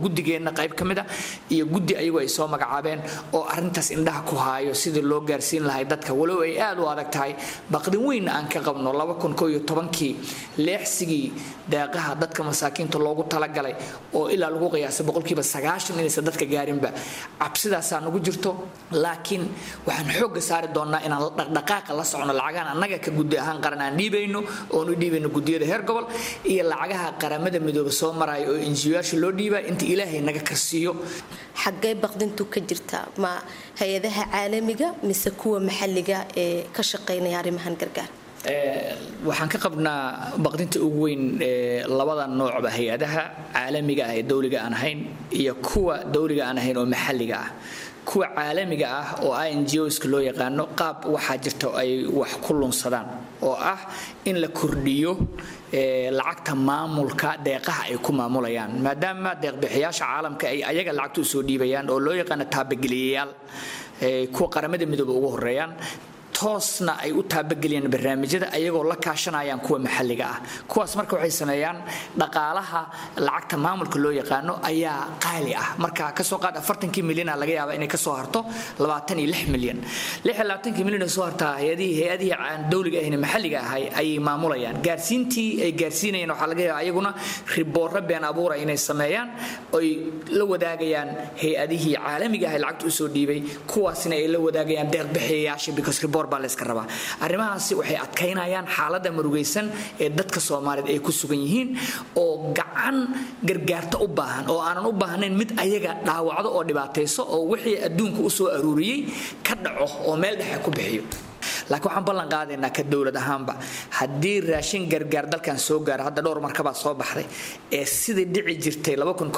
madaxweynaheena qayb ka mid a iyo guddi ayagu ay soo magacaabeen oo arrintaas indhaha ku haayo sidii loo gaarsiin lahay dadka walow ay aad u adag tahay baqdin weynna aan ka qabno kii leexsigii deeqaha dadka masaakiinta loogu talagalay oo ilaa lagu qiyaasay boqolkiiba sagaashan inaysan dadka gaarinba cabsidaasaa nagu jirto laakiin waxaan xoogga saari doonnaa inaan dhaqdhaqaaqa la socno lacagahan annaga ka guddi ahaan qaran aan dhiibayno oon u dhiibayno guddiyada heer gobol iyo lacagaha qaramada midooba soo maraya oo injiyaasha loo dhiibaa inta ilaahay naga karsiiyo xaggee baqdintu ka jirta ma hay-adaha caalamiga mise kuwa maxalliga ee ka shaqaynaya arrimahan gargaar waxaan ka qabnaa baqdinta ugu weyn labada noocba hay-adaha caalamiga ah ee dowliga aan ahayn iyo kuwa dowliga aan ahayn oo maxalliga ah kuwa caalamiga ah oo ingos loo yaqaano qaab waxaa jirta ay wax ku lunsadaan oo ah in la kordhiyo lacagta maamulka deeqaha ay ku maamulayaan maadaama deeqbixiyaasha caalamka ay ayaga lacagta usoo dhiibayaan oo loo yaqaano taabageliyayaal kuwa qaramada midooba ugu horeeyaan toosna ay u taabageliyaan barnaamijyada ayagoo la kaashanayaan kuwa maxalliga ah kuwaas marka waxay sameeyaan dhaqaalaha lacagta maamulka loo yaqaano ayaa qaali ah marka kasoo qaad afartankii milyan laga yaaba inay kasoo harto labaatan iyo lix milyan lix iyo labaatanki milyan ay soo hartaa hay-adihii hay-adihii aan dowliga ahayn maxalliga ahay ayay maamulayaan gaarsiintii ay gaarsiinayaan waxaa laga yaaba ayaguna riboorro been abuura inay sameeyaan oy la wadaagayaan hay-adihii caalamiga ahay lacagta usoo dhiibay kuwaasina ay la wadaagayaan deeqbixiyayaasha because ribor baa layska rabaa arrimahaasi waxay adkaynayaan xaaladda murugaysan ee dadka soomaaliyeed ay ku sugan yihiin oo gacan gargaarta u baahan oo aanan u baahnayn mid ayaga dhaawacdo oo dhibaatayso oo wixii adduunka u soo aruuriyey ka dhaco oo meel dhexe ku bixiyo laakiin waxaan ballan qaadaynaa ka dowlad ahaanba haddii raashin gargaar dalkan soo gaara hadda dhowr markabaa soo baxday ee sidii dhici jirtay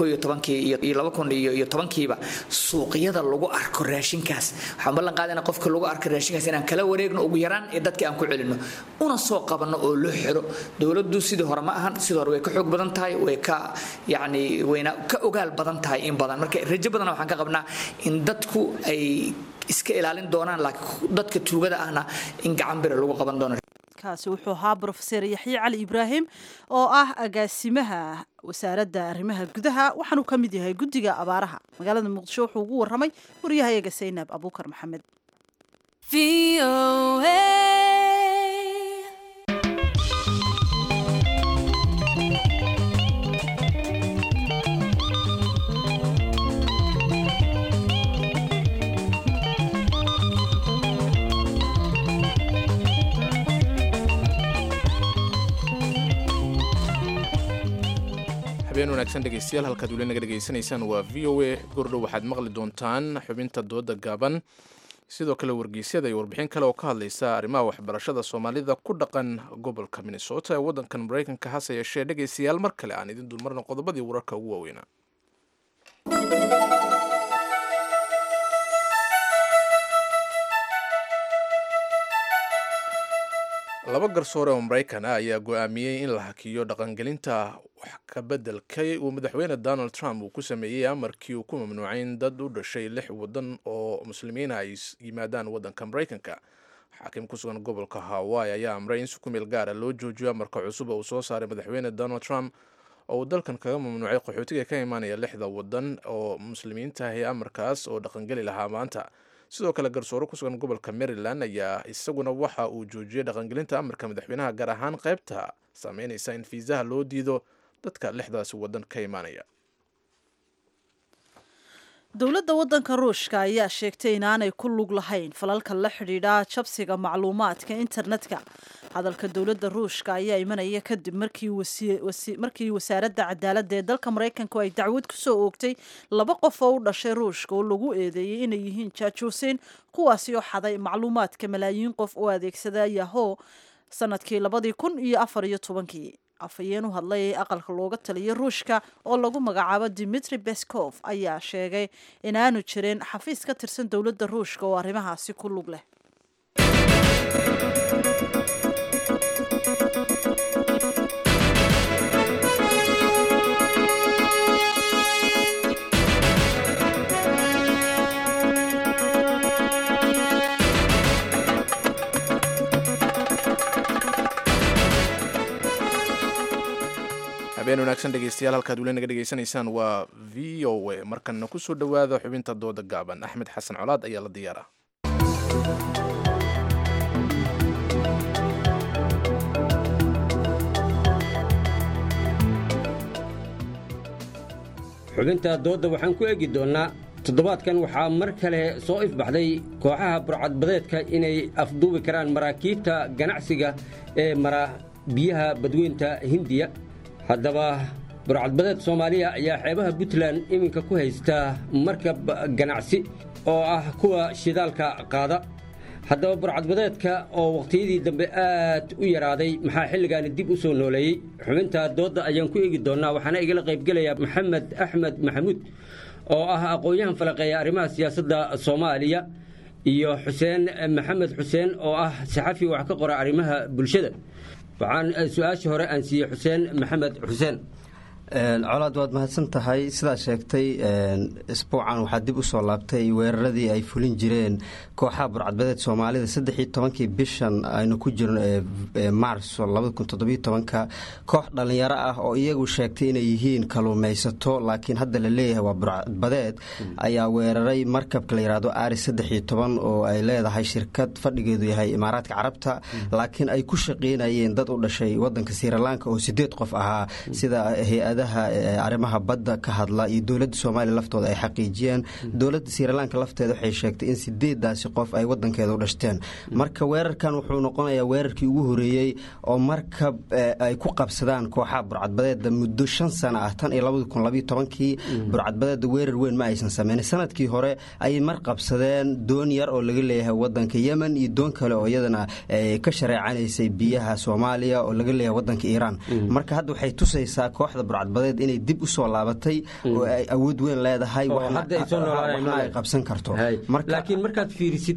iyo tobankiiba suuqyada lagu arko raashinkaas waxaan ballan qaadaynaa qofka lagu arko raashinkaas inaan kala wareegno ugu yaraan ee dadka aan ku celinno una soo qabanno oo loo xiro dowladdu sidii hore ma ahan sidii hore way ka xoog badan tahay way ka yacni wayna ka ogaal badan tahay in badan marka rajo badana waxaan ka qabnaa in dadku ay iska ilaalin doonaan laakiin dadka tuugada ahna in gacan bira lagu qaban doono kaasi wuxuu ahaa brofeser yaxye cali ibraahim oo ah agaasimaha wasaaradda arrimaha gudaha waxaanuu ka mid yahay guddiga abaaraha magaalada muqdisho wuxuu ugu warramay waryahayaga saynab abuukar maxamed habeen wanaagsan dhegeystayaal halkaad weli naga dhegeysanaysaan waa v o a gordhow waxaad maqli doontaan xubinta dooda gaaban sidoo kale wargeysyada iyo warbixin kale oo ka hadlaysa arrimaha waxbarashada soomaalida ku dhaqan gobolka minnesota ee waddankan maraykanka hase yeeshee dhegeystayaal mar kale aan idin dulmarno qodobadii wararka ugu waaweynaa laba garsoore oo maraykan ah ayaa go-aamiyey in la hakiyo dhaqangelinta wax ka bedelkay uu madaxweyne donald trump uu ku sameeyey amarkii uu ku mamnuucay in dad u dhashay lix wadan oo muslimiina ay yimaadaan waddanka maraykanka xaakim ku sugan gobolka hawaii ayaa amray in si ku meel gaara loo joojiyo amarka cusub oo uu soo saaray madaxweyne donald trump oo uu dalkan kaga mamnuucay qaxootiga ka imaanaya lixda wadan oo muslimiinta ahi amarkaas oo dhaqangeli lahaa maanta sidoo kale garsoore ku sugan gobolka maryland ayaa isaguna waxa uu joojiyey dhaqangelinta amarka madaxweynaha gaar ahaan qaybta saameynaysa in fiisaha loo diido dadka lixdaasi wadan ka imaanaya dowladda waddanka ruushka ayaa sheegtay inaanay ku lug lahayn falalka la xidhiidha jabsiga macluumaadka internetka hadalka dowladda ruushka ayaa imanaya kadib markii wasaaradda cadaaladda ee dalka maraykanku ay dacwad ku soo oogtay laba qof oo u dhashay ruushka oo lagu eedeeyey inay yihiin jaajuusiin kuwaasi oo xaday macluumaadka malaayiin qof oo adeegsada yaho sanadkii labadii kun iyo afar iyo tobankii afhayeen u hadlay ee aqalka looga taliyay ruushka oo lagu magacaabo dimitri beskov ayaa sheegay inaanu jirin xafiis ka tirsan dowladda ruushka oo arrimahaasi ku lug leh habeen wanaagsan dhegeystayaal halkaad weli naga dhegeysanaysaan waa v o a markanna ku soo dhowaada xubinta dooda gaaban axmed xasan colaad ayaa la diyaaraa xubinta doodda waxaan ku eegi doonnaa toddobaadkan waxaa mar kale soo ifbaxday kooxaha burcadbadeedka inay afduubi karaan maraakiibta ganacsiga ee mara biyaha badweynta hindiya haddaba burcadbadeed soomaaliya ayaa xeebaha puntland iminka ku haysta markab ganacsi oo ah kuwa shidaalka qaada haddaba burcadbadeedka oo wakhtiyadii dambe aad u yaraaday maxaa xilligaani dib u soo nooleeyey xubinta doodda ayaan ku eegi doonnaa waxaana igala qaybgelaya maxamed axmed maxamuud oo ah aqoon-yahan falaqeeya arrimaha siyaasadda soomaaliya iyo xuseen maxamed xuseen oo ah saxafi wax ka qora arrimaha bulshada waxaan su-aashii hore aan siiyey xuseen maxamed xuseen colaad waad mahadsan tahay sidaa sheegtay isbuucan waxaa dib u soo laabtay weeraradii ay fulin jireen kooxaha burcadbadeed soomaalida saddexii tobankii bishan aynu ku jirno ee maarso labadakuntodobytobanka koox dhallinyaro ah oo iyagu sheegtay inay yihiin kaluumaysato laakiin hadda la leeyahay waa burcadbadeed ayaa weeraray markabka la yidhaahdo ari saddexii toban oo ay leedahay shirkad fadhigeedu yahay imaaraadka carabta laakiin ay ku shaqaynayeen dad u dhashay wadanka sirilanka oo sideed qof ahaa sida hay-ada arrimaha badda ka hadla iyo dowladda soomaaliya laftooda ay xaqiijiyeen dowladda sirilanka lafteeda waxay sheegtay in sideedaasi qof ay wadankeeda u dhashteen marka weerarkan wuxuu noqonayaa weerarkii ugu horeeyey oo markab ay ku qabsadaan kooxaha burcadbadeeda muddo shan sano ah tan iyo labadi kun labayo tobankii burcadbadeeda weerar weyn ma aysan sameynin sanadkii hore ayay mar qabsadeen doon yar oo laga leeyahay wadanka yemen iyo doon kale oo iyadana ka shareecanaysay biyaha soomaaliya oo laga leeyahay wadanka iiraan marka hadda waxay tusaysaa kooxda burcad badeed inay dib u soo laabatay oo ay awood weyn leedahay waxna ay qabsan karto laakiin markaad fiirisid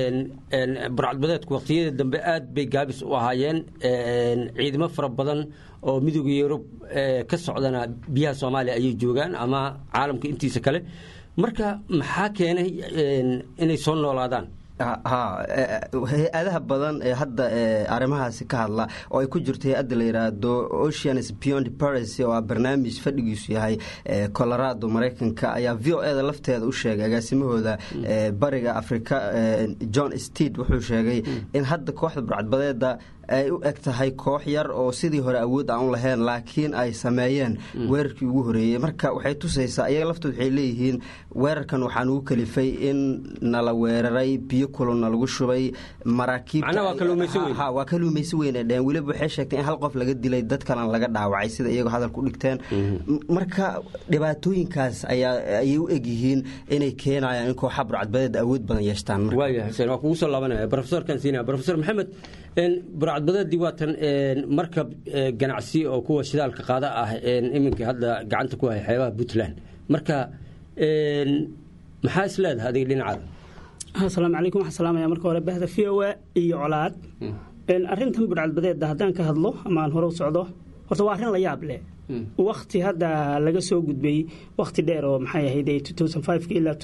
burcadbadeedku waqtiyada dambe aad bay gaabis u ahaayeen ciidamo fara badan oo midooda yurub ka socdana biyaha soomaaliya ayay joogaan ama caalamka intiisa kale marka maxaa keenay inay soo noolaadaan ha hay-adaha badan ee hadda arrimahaasi ka hadla oo ay ku jirto hay-adda la yidhaahdo oceans beyond paris oo ah barnaamij fadhigiisu yahay colorado maraykanka ayaa v o e da lafteeda u sheegay agaasimahooda bariga afrika john steed wuxuu sheegay in hadda kooxda burcadbadeeda ay u eg tahay koox yar oo sidii hore awood aan u lahayn laakiin ay sameeyeen weerarkii ugu horeeyey marka waxay tusaysaa iyaga laftood waxay leeyihiin weerarkan waxaan ugu kalifay in nala weeraray biyo kulonna lagu shubay maraakiibwaa kaluumaysi weyn ay dheheen weliba waxay sheegtay in hal qof laga dilay dad kalena laga dhaawacay sida iyagoo hadalka u dhigteen marka dhibaatooyinkaas ayay u eg yihiin inay keenayaan in kooxa burcadbadeed awood badan yeeshtaan waaya xuseen waa kugu soo laabanaya profesorkan siinaya profesor maxamed burcadbadeedii waatan markab ganacsi oo kuwa shidaalka qaada ah iminka hadda gacanta ku haya xeebaha puntland marka maxaa is leedahay adiga dhinacaada asalaamu calaykum waxaan salaamaya marka hore bahda v o a iyo colaad arrintan burcadbadeedda haddaan ka hadlo ama aan hore u socdo horta waa arrin la yaab leh wakti hadda laga soo gudbay wakti dheer oo maxay ahayd ilaa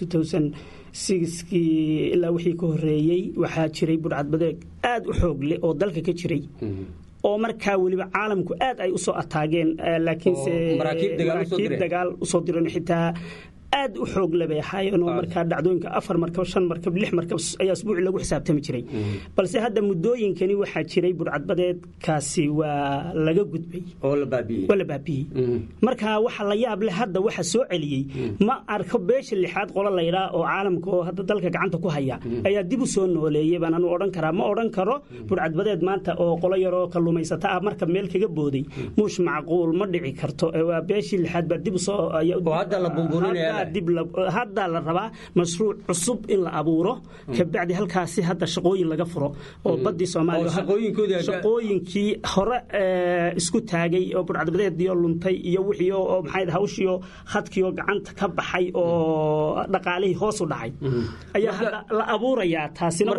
kii ilaa wixii ka horeeyey waxaa jiray burcadbadeed aad u xoog leh oo dalka ka jiray oo markaa weliba caalamku aad ay usoo ataageen laakiinse maraakiib dagaal usoo diran xitaa aad u xoog labay ahaayeen oo markaa dhacdooyinka afar markab shan markab lix markab ayaa asbuuci lagu xisaabtami jiray balse hadda muddooyinkani waxaa jiray burcadbadeedkaasi waa laga gudbay waa la baabiyey marka waxa la yaab leh hadda waxa soo celiyey ma arko beesha lixaad qolo laydhaa oo caalamka oo hadda dalka gacanta ku haya ayaa dib u soo nooleeyey baan anu odhan karaa ma odhan karo burcadbadeed maanta oo qolo yaroo kalluumaysata ah marka meel kaga booday muush macquul ma dhici karto waa beeshii lixaad baa dib usoo haddaa la rabaa mashruuc cusub in la abuuro kabacdi halkaasi hadda shaqooyin laga furo oo badii soomaaliyashaqooyinkii hore isku taagay oo burcadbadeediyo luntay iyo wixii oo maxay hawshiyo khadkiioo gacanta ka baxay oo dhaqaalihii hoos u dhacay ayaa hadda la abuurayaa taasina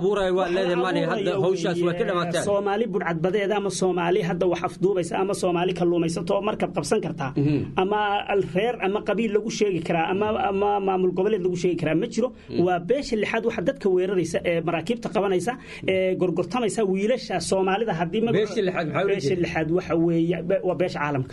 soomaali burcadbadeed ama soomaali hadda wax afduubaysa ama soomaali kalluumaysato oo markab qabsan kartaa ama reer ama qabiil lagu sheegi karaa ama ama maamul goboleed lagu sheegi karaa ma jiro waa beesha lixaad waxa dadka weeraraysa ee maraakiibta qabanaysa ee gorgortamaysa wiilasha soomaalida haddii Beesha lixaad maxaa ula beesha jeeda? lixaad waxa weeye be- waa beesha caalamka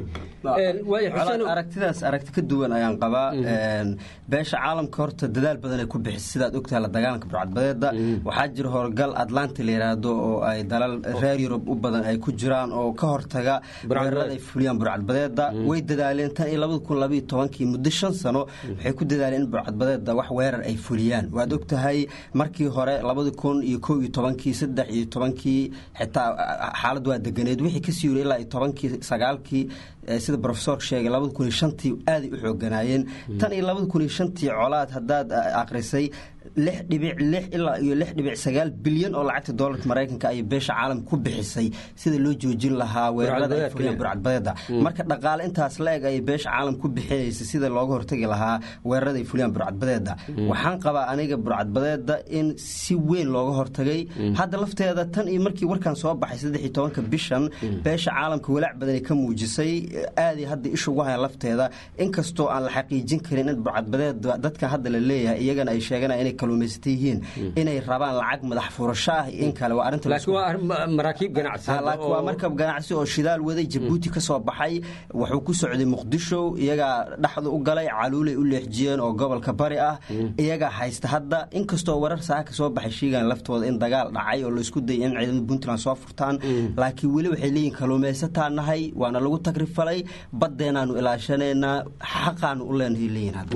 Colaad aragtidaas aragti ka duwan ayaan qabaa Een, beesha caalamka horta dadaal badan ay ku bixisay sidaad ogtahay la dagaalanka burcadbadeeda waxaa jira howlgal atlanta la yiraahdo oo ay dalal reer yurub u badan ay ku jiraan oo ka hortaga weerarada ay fuliyaan burcadbadeeda way dadaaleen tan iyo labada kun labaiyo tobankii muddo shan sano waxay ku dadaaleen in burcadbadeeda wax weerar ay fuliyaan waad ogtahay markii hore labada kun iyo kow iyo tobankii saddex iyo tobankii xitaa xaalad waa deganeed wixii kasii yiri ilaa iyo tobankii sagaalkii eh, sida profesorka sheegay labada kun iyo shantii aaday u xooganaayeen tan iyo labada kun iyo shantii colaad haddaad eh, akhrisay lix dhibic lix ilaa iyo lix dhibic sagaal bilyan oo lacagta doolarka maraykanka ayay beesha caalamka ku bixisay sida loo joojin lahaa weerarada ay fuliyaan burcadbadeeda marka dhaqaale intaas la eg ayay beesha caalamka ku bixinaysay sida looga hortagi lahaa weerarada ay fuliyaan burcadbadeeda waxaan qabaa aniga burcadbadeeda in si weyn looga hortagay hadda lafteeda tan iyo markii warkan soo baxay saddex iyo tobanka bishan beesha caalamka walaac badanay ka muujisay aaday hadda isha ugu hayan lafteeda inkastoo aan la xaqiijin karin in burcadbadeeda dadka hadda la leeyahay iyagana ay sheeganayaan inay kaluumaysata yihiin inay rabaan lacag madax furasho ah iyo in kale waa arrinta laakiin waa arrin ma- maraakiib ganacsi Ha, laakiin waa markab ganacsi oo shidaal waday jabuuti ka soo baxay wuxuu ku socday muqdisho iyagaa dhexda u galay caluulay u leexjiyeen oo gobolka bari ah iyagaa haysta hadda inkastoo warar saaka soo baxay sheegaan laftooda in dagaal dhacay oo laisku dayay in ciidamada puntland soo furtaan laakiin weli waxay leeyihin kaluumaysataa nahay waana lagu tagrifalay baddeenaanu ilaashanaynaa xaqaanu u leenahay leeyihin hadda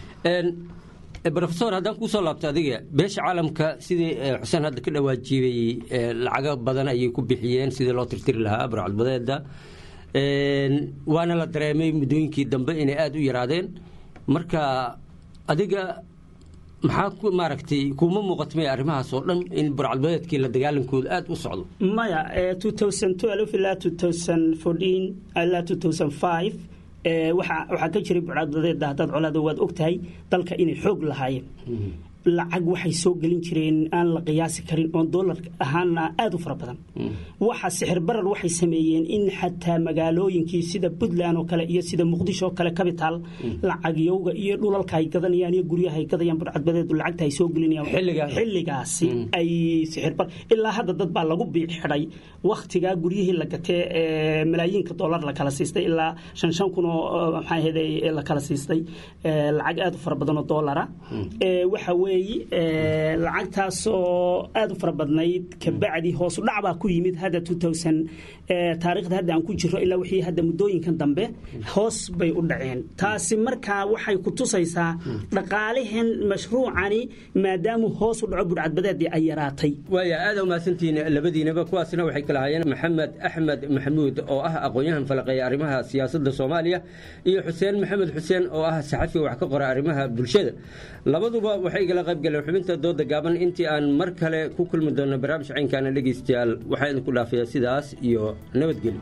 brofesor haddaan kuu soo laabto adiga beesha caalamka sidii eh, xuseen hadda ka dhawaajiyey eh, lacago badan ayay ku bixiyeen sidii loo tirtiri lahaa burcadbadeeda Een, waana la dareemay muddooyinkii dambe inay aada u yaraadeen marka adiga maxaa ku maaragtay kuuma muuqatmay arrimahaas oo dhan in burcadbadeedkii la dagaalankooda aada u socdo maya eh, 2012 ilaa 2014 ilaa 2005 eh, waxaa waxaa ka jiray burcadbadeeda haddaad colaada waad ogtahay dalka inay xoog lahaayeen lacag waxay soo gelin jireen aan la qiyaasi karin oon doolar ahaana aada u fara badan waxa sixir barar waxay sameeyeen in xataa magaalooyinkii sida puntland oo kale iyo sida muqdisho oo kale capital lacagyowga iyo dhulalka ay gadanayaan iyo guryaha ay gadayaan burcadbadeedu lacagta ay soo gelinayaan xilligaasi ay sixir bar ilaa hadda dad baa lagu biic xidhay wakhtigaa guryihii la gatee ee malaayiinka doolar la kala siistay ilaa shan shan kun oo oo maxaa ahayday la kala siistay ee, lacag aada u fara badan oo doolara Ee, waxa weeye ee, lacagtaasoo aada u fara badnayd kabacdi hoosu dhac baa ku yimid hadda 2000 ee, taariikhda hadda aan ku jiro ilaa wixii hadda muddooyinkan dambe hoos bay u dhaceen taasi markaa waxay ku tusaysaa dhaqaalihan mashruucani maadaama hoos u dhaco budhcadbadeedii ay yaraatay waaya aada umahadsantihiin labadiinaba kuwaasna waxay kala hayeen maxamed axmed maxamuud oo ah aqoon-yahan falaqeeya arrimaha siyaasadda soomaaliya iyo xuseen maxamed xuseen oo ah saxafi wax ka qora arrimaha bulshada labaduba waxay igala qayb galeen xubinta dooda gaaban intii aan mar kale ku kulmi doonno barnaamij caynkaana dhegeystayaal waxaa idinku dhaafayaa sidaas iyo nabadgelyo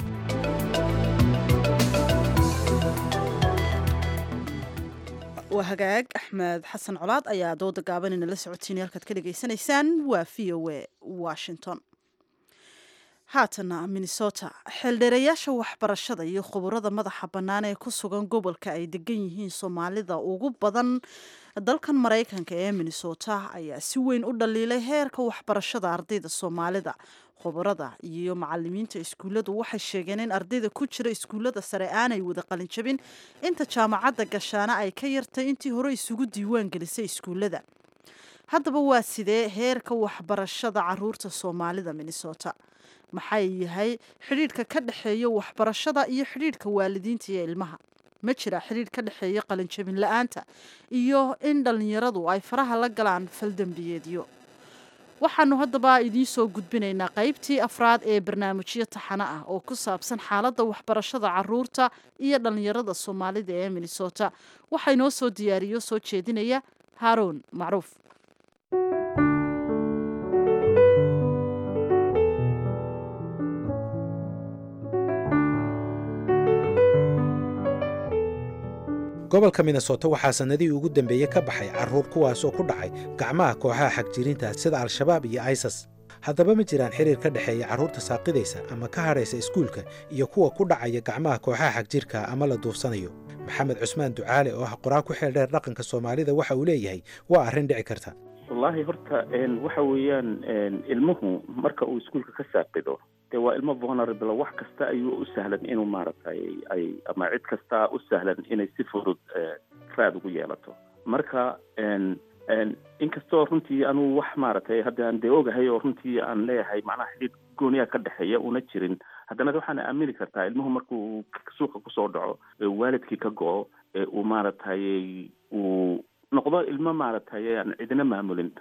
waa hagaag axmed xasan colaad ayaa dooda gaaban inala socotiin halkaad ka dhegaysanaysaan waa v o a washington haatana minnesota xeeldheerayaasha waxbarashada iyo khuburada madaxa bannaan ee ku sugan gobolka ay degan yihiin soomaalida ugu badan dalkan maraykanka ee minnesota ayaa si weyn u dhaliilay heerka waxbarashada ardayda soomaalida khubarada iyo macalimiinta iskuulladu waxay sheegeen in ardayda ku jira iskuullada sare aanay wada qalinjabin inta jaamacadda gashaana ay ka yartay intii hore isugu diiwaan gelisay iskuullada haddaba waa sidee heerka waxbarashada caruurta soomaalida minnesota maxay yahay xidhiidhka ka dhexeeya waxbarashada iyo xidhiidhka waalidiinta iyo ilmaha ma jira xidhiidh ka dhexeeya qalinjabin la-aanta iyo in dhallinyaradu ay faraha la galaan faldembiyeedyo waxaanu haddaba idiin soo gudbinaynaa qaybtii afraad ee barnaamijyo taxano ah oo ku saabsan xaaladda waxbarashada caruurta iyo dhallinyarada soomaalida ee minnesota waxaa inoo soo diyaariyo soo jeedinaya haaroun macruuf gobolka minnesota waxaa sannadihii ugu dambeeyey ka baxay carruur kuwaasoo ku dhacay gacmaha kooxaha xagjirinta sida al-shabaab iyo isas haddaba ma jiraan xiriir ka dhexeeya carruurta saaqidaysa ama ka hadhaysa iskuulka iyo kuwa ku dhacaya gacmaha kooxaha xagjirka ama la duufsanayo maxamed cusmaan ducaale oo ah qoraa ku xeel dheer dhaqanka soomaalida waxa uu leeyahay waa arrin dhici karta wallaahi horta waxa weeyaan ilmuhu marka uu iskuolka ka saaqido dee waa ilmo vulnerable wax kasta ayuu u sahlan inuu maaragtay ay ama cid kasta u sahlan inay si fudud raad ugu yeelato marka inkastoo runtii anuu wax maaragtay hadda aan dee ogahay oo runtii aan leeyahay macnaha xidhiid gooniya ka dhexeeya una jirin haddana waxaana aamini kartaa ilmuhu markuu suuqa kusoo dhaco waalidkii ka go-o uu maaragtay uu noqdo ilmo maaragtay aan cidina maamulin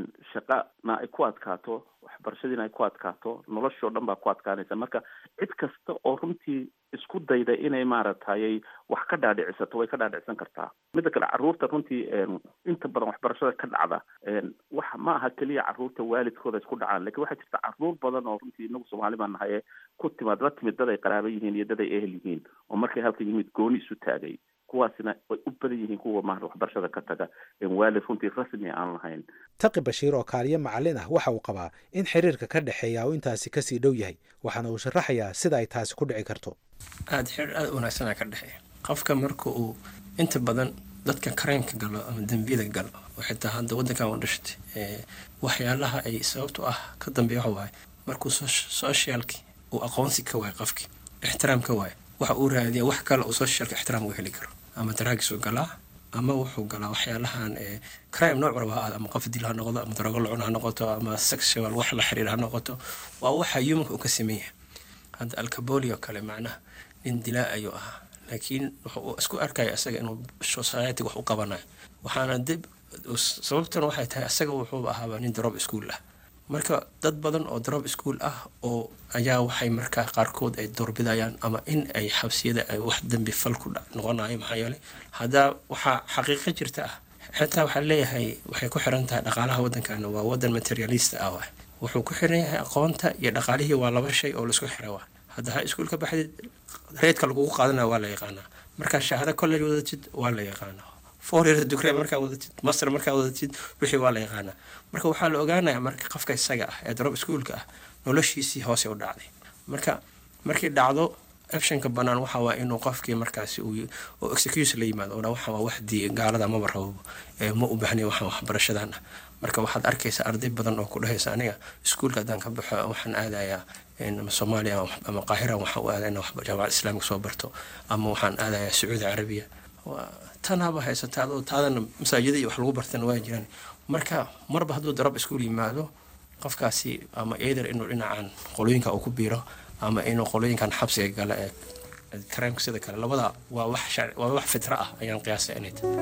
shaqana ay ku adkaato waxbarashadiina ay ku adkaato noloshoo dhan baa ku adkaanaysa marka cid kasta oo runtii isku dayda inay maaragtay wax ka dhaadhicisato way ka dhaadhicsan kartaa midda kale carruurta runtii inta badan waxbarashada ka dhacda wax ma aha keliya carruurta waalidkooda isku dhacaan lakin waxaa jirta carruur badan oo runtii inagu soomaali baan nahay ku timaad la timid dad ay qaraaba yihiin iyo dad ay ehel yihiin oo markay halka yimid gooni isu taagay kuwaasina way u badan yihiin kuwa maarata waxbarashada ka taga waalid runtii rasmi aan lahayn taqi bashiir oo kaaliyo macallin ah waxa uu qabaa in xiriirka ka dhexeeya uu intaasi kasii dhow yahay waxaana uu sharaxayaa sida ay taasi ku dhici karto aada xiriir aada u wanaagsanaa ka dhexeeya qofka marka uu inta badan dadka karaymka galo ama dembiyada galo oo xitaa hadda waddankan u dhashtay waxyaalaha ay sababtu ah ka dambeeya waxa waaye markuu socialki uu aqoonsi ka waayo qofkii ixtiraam ka waayo waxa uu raadiya wax kale uu socialka ixtiraam uga heli karo ama daraagisuu galaa ama wuxuu galaa waxyaalahan crime nooc walba ha ama qof dil ha noqdo ama darogo lacun ha noqoto ama sexual wax la xiriir ha noqoto waa waxa humanka uu ka sameeya hadda alcaboli oo kale macnaha nin dilaa ayuu ahaa laakiin wuxuu isku arkaya isaga inuu society wax u qabanayo waxaana dib sababtan waxay tahay isaga wuxuu ahaaba nin drop school ah marka dad badan oo drop school ah oo ayaa waxay markaa qaarkood ay doorbidayaan ama in ay xabsiyada ay wax dembi fal ku noqonayo maxaa yeelay haddaa waxaa xaqiiqo jirta ah xitaa waxaa leeyahay waxay ku xiran tahay dhaqaalaha waddankana waa waddan materialista ah waay wuxuu ku xiran yahay aqoonta iyo dhaqaalihii waa laba shay oo laisku xira waa hadda ha iskuulka baxdid reedka lagugu qaadanayo waa la yaqaanaa markaa shahaado college wadatid waa la yaqaanaa four years degree markaa wadatid master markaa wadatid wixii waa la yaqaanaa marka waxaa la ogaanayaa marka qofka isaga ah ee drop schoolka ah noloshiisii hoose u dhacday marka markii dhacdo optionka bannaan waxa waa inuu qofkii markaasi uu oo excuse la yimaado oo waxa waa wax dii gaalada maba rabo ma u baahnayo waxaan waxbarashadan ah marka waxaad arkaysaa arday badan oo ku dhahaysa aniga iskuulka haddaan ka baxo waxaan aadayaa soomaaliya ama qaahira waxaan u aadaa inaan jaamacad islaamika soo barto ama waxaan aadayaa sacuudi carabiya tanaaba haysataa adoo taadana masaajida iyo wax lagu bartana waa jiraan marka marba hadduu darab iskuul yimaado qofkaasi ama either inuu dhinacan qolooyinka uu ku biiro ama inuu qolooyinkan xabsiga gala ee karaamka sida kale labada waa wax waa wax fitra ah ayaan qiyaasay inay tahay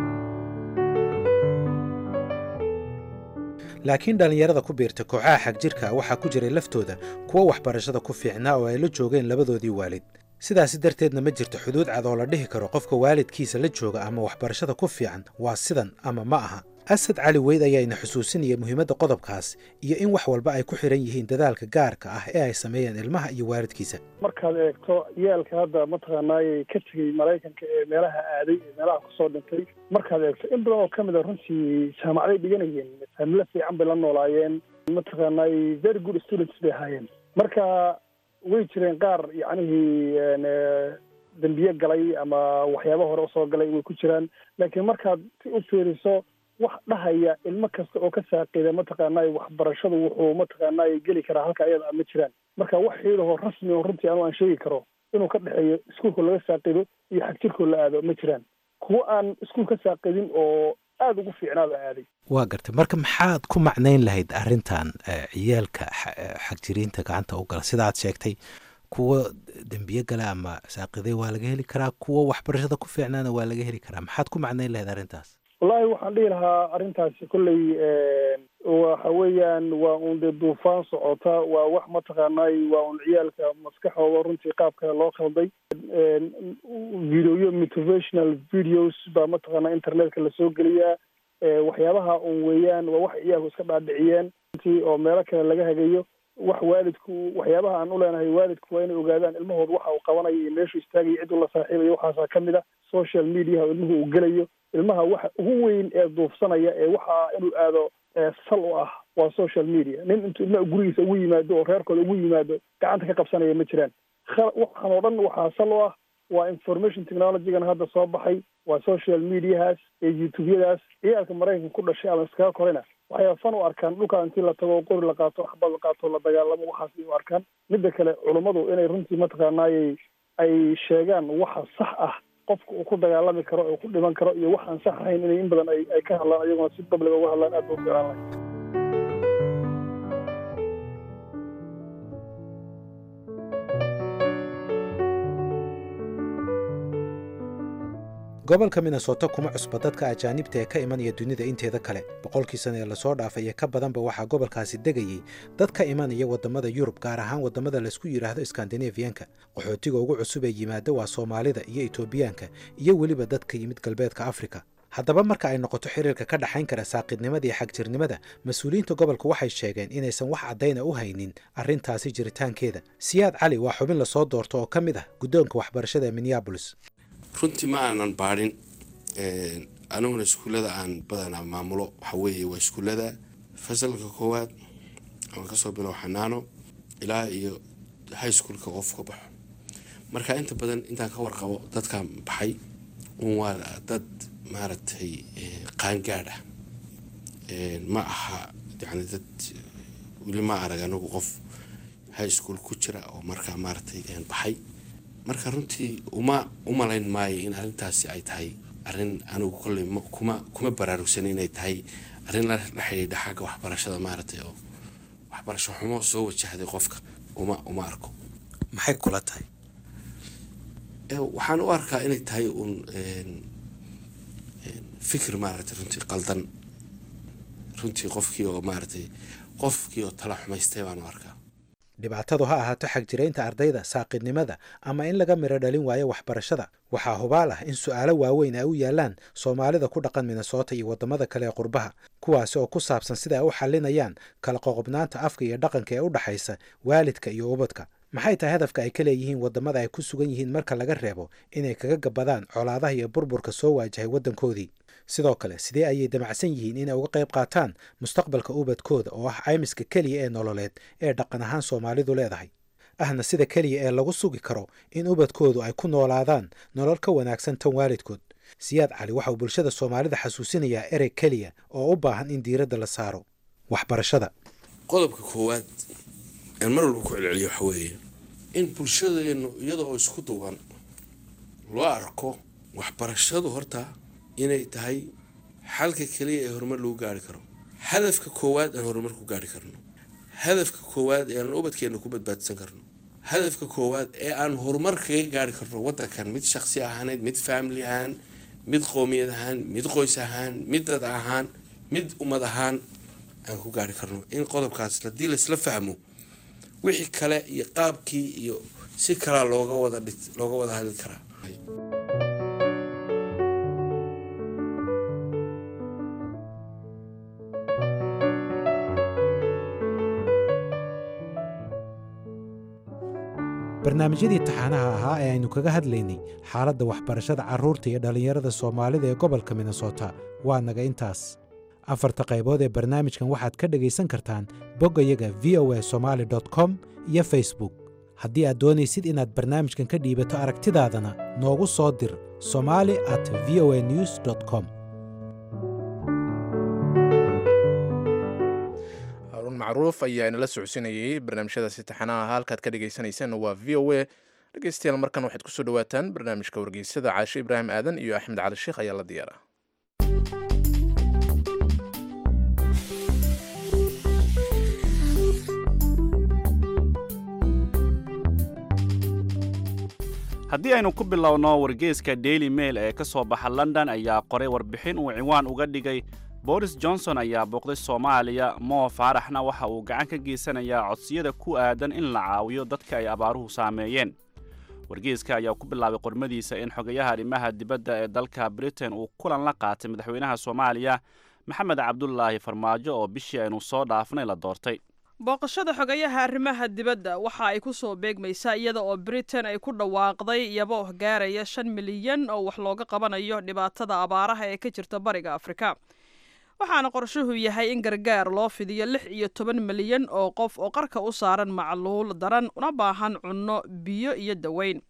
laakiin dhallinyarada ku biirta kooxaha xagjirka waxaa ku jiray laftooda kuwo waxbarashada ku fiicnaa oo ay la joogeen labadoodii waalid sidaasi darteedna ma jirto xuduud cad oo la dhihi karo qofka waalidkiisa la jooga ama waxbarashada ku fiican waa sidan ama ma aha asad cali weyd ayaana xusuusinaya muhiimadda qodobkaas iyo in wax walba ay ku xiran yihiin dadaalka gaarka ah ee ay sameeyeen ilmaha iyo waalidkiisa markaad eegto yaalka hadda mataqaanaayay ka tegey maraykanka ee meelaha aaday ee meelaha kusoo dhintay markaad eegto in badan oo ka mid a runtii jaamacaday dhiganayeen familo fiican bay la noolaayeen mataqaanaayay very good students bay ahaayeen marka way jireen qaar yacnihii dembiye galay ama waxyaaba hore usoo galay way ku jiraan laakiin markaad si u fiiriso wax dhahaya ilmo kasta oo ka saaqida mataqaanay waxbarashadu wuxuu mataqaanay geli karaa halka ayada ma jiraan marka wax xiidahoo rasmi oo runtii anu aan sheegi karo inuu ka dhexeeyo iskuulka laga saaqido iyo xagjirkoo la aado ma jiraan kuwo aan iskuul ka saaqidin oo aada ugu fiicnaaba aaday waa gartay marka maxaad ku macnayn lahayd arrintan ciyaalka xagjiriinta gacanta u gala sidaad sheegtay kuwo dembiye gala ama saaqiday waa laga heli karaa kuwo waxbarashada ku fiicnaana waa laga heli karaa maxaad ku macnayn lahayd arrintaas wallaahi waxaan dhihi lahaa arrintaasi kolley waxa weeyaan waa un dee duufaan socota waa wax mataqaanay waa un ciyaalka maskaxooda runtii qaabka loo khalday videoyo motivational videos baa mataqaanaa internetka lasoo geliyaa waxyaabaha un weeyaan waa wax ciyaalku iska dhaadhiciyeen runtii oo meelo kale laga hagayo wax waalidku waxyaabaha aan u leenahay waalidku waa inay ogaadaan ilmahooda waxa uu qabanayo iyo meeshuu istaagayo cid uu la saaxiibayo waxaasaa ka mid a social mediaha oo ilmuhu uu gelayo ilmaha waxa ugu weyn ee duufsanaya ee waxa inuu aado sal u ah waa social media nin intuu ilmaha gurigiisa ugu yimaado oo reerkooda ugu yimaado gacanta ka qabsanaya ma jiraan waxaan oo dhan waxaa sal u ah waa information technologygan hadda soo baxay waa social mediahaas iyo youtubeyadaas ciyaalka maraykanka ku dhashay ama iskaga korina waxay fan u arkaan dhulka intii la tago qori la qaato xabad la qaato la dagaalamo waxaas ay u arkaan midda kale culummadu inay runtii mataqaanaayay ay sheegaan waxa sax ah qofka uu ku dagaalami karo uu ku dhiman karo iyo wax aan sax ahayn inay in badan ay ay ka hadlaan iyaguna si public uga hadlaan aad ba u fiican lahay gobolka minnesota kuma cusba dadka ajaanibta ee ka imanaya dunida inteeda kale boqolkii sana ee lasoo dhaafay iyo ka badanba waxaa gobolkaasi degayey dad ka imanaya waddamada yurub gaar ahaan waddamada laysku yidhaahdo skandinafiyanka qaxootiga ugu cusub ee yimaada waa soomaalida iyo etoobiyaanka iyo weliba dadka yimid galbeedka afrika haddaba marka ay noqoto xiriirka ka dhexayn kara saaqidnimada iyo xagjirnimada mas-uuliyiinta gobolka waxay sheegeen inaysan wax caddayna u haynin arrintaasi jiritaankeeda siyaad cali waa xubin lasoo doorto oo ka mid ah guddoonka waxbarashada ee minneabolis runtii ma aanan baadhin aniguna iskuullada aan badanaa maamulo waxa weeye waa iskuullada fasalka koowaad ama kasoo bilow xanaano ilaa iyo high schoolka qof ka baxo marka inta badan intaan ka warqabo dadkan baxay un waa dad maaragtay qaangaadh ah ma aha yani dad weli ma arag anigu qof high school ku jira oo markaa maaragtay baxay marka runtii uma umalayn maayo in arrintaasi ay tahay arrin anigu kolley kuma kuma baraarugsan inay tahay arrin la xidhiidha xagga waxbarashada maaragtay oo waxbarasho xumo soo wajahday qofka uma uma arko maxay kula tahay waxaan u arkaa inay tahay uun fikir maaragtay runtii qaldan runtii qofkii oo maaragtay qofkii oo tala xumaystay baan u arkaa dhibaatadu ha ahaato xagjiraynta ardayda saaqidnimada ama in laga midho dhalin waayo waxbarashada waxaa hubaal ah in su'aalo waaweyn ay u yaallaan soomaalida ku dhaqan minnesota iyo waddamada kale ee qurbaha kuwaasi oo ku saabsan sida ay u xallinayaan kala qoqobnaanta afka iyo dhaqanka ee u dhaxaysa waalidka iyo ubadka maxay tahay hadafka ay ka leeyihiin waddamada ay ku sugan yihiin marka laga reebo inay kaga gabadaan colaadaha iyo burburka soo waajahay waddankoodii sidoo kale sidee ayay damacsan yihiin inay uga qayb qaataan mustaqbalka ubadkooda oo ah caymiska keliya ee nololeed ee dhaqan ahaan soomaalidu leedahay ahna sida keliya ee lagu sugi karo in ubadkoodu ay ku noolaadaan nolol ka wanaagsan tan waalidkood siyaad cali waxa uu bulshada soomaalida xasuusinayaa erey keliya oo u baahan in diiradda la saaro waxbarashada qodobka koowaad aan mar walba ku celceliyo waxa weeye in bulshadeenu iyada oo isku duwan loo arko waxbarashadu horta inay tahay xalka keliya ee horumar lagu gaari karo hadafka koowaad aan horumar ku gaari karno hadafka koowaad ee aan ubadkeena ku badbaadsan karno hadafka koowaad ee aan horumar kaga gaari karno wadankan mid shaqsi ahaaneed mid family ahaan mid qoomiyad ahaan mid qoys ahaan mid dad ahaan mid ummad ahaan aan ku gaari karno in qodobkaas haddii laisla fahmo wixii kale iyo qaabkii iyo si kalaa looga wada looga wada hadli karaa barnaamijyadii taxaanaha ahaa ee aynu kaga hadlaynay xaaladda waxbarashada carruurta iyo dhallinyarada soomaalida ee gobolka minnesota waa naga intaas afarta qaybood ee barnaamijkan waxaad ka dhegaysan kartaan boggayaga v o a somaali com iyo facebook haddii aad doonaysid inaad barnaamijkan ka dhiibato aragtidaadana noogu soo dir somali at v o a news com haruun macruuf ayaa inala socodsiinayay barnaamijyadaasi taxanaha halkaad ka dhegaysanaysaanna waa v o a dhegaystayaal markan waxaad kusoo dhawaataan barnaamijka wargeysada caashe ibraahim aadan iyo axmed cali sheekh ayaa la diyaara haddii aynu ku bilowno wargeyska daily mail ee ka soo baxa london ayaa qoray warbixin uu ciwaan uga dhigay boris johnson ayaa booqday soomaaliya moo faaraxna waxa uu gacan ka geysanayaa codsiyada ku aadan in la caawiyo dadka ay abaaruhu saameeyeen wargeyska ayaa ku bilaabay qormadiisa in xogayaha arrimaha dibadda ee dalka britain uu kulan la qaatay madaxweynaha soomaaliya maxamed cabdulaahi farmaajo oo bishii aynu soo dhaafnay la doortay booqashada xogayaha arrimaha dibadda waxa ay ku soo beegmaysaa iyada oo britain ay ku dhawaaqday iyaboo gaaraya shan milyan oo wax looga qabanayo dhibaatada abaaraha ee ka jirta bariga afrika waxaana qorshuhu yahay in gargaar loo fidiyo lix iyo toban milyan oo qof oo qarka u saaran macluul daran una baahan cunno biyo iyo daweyn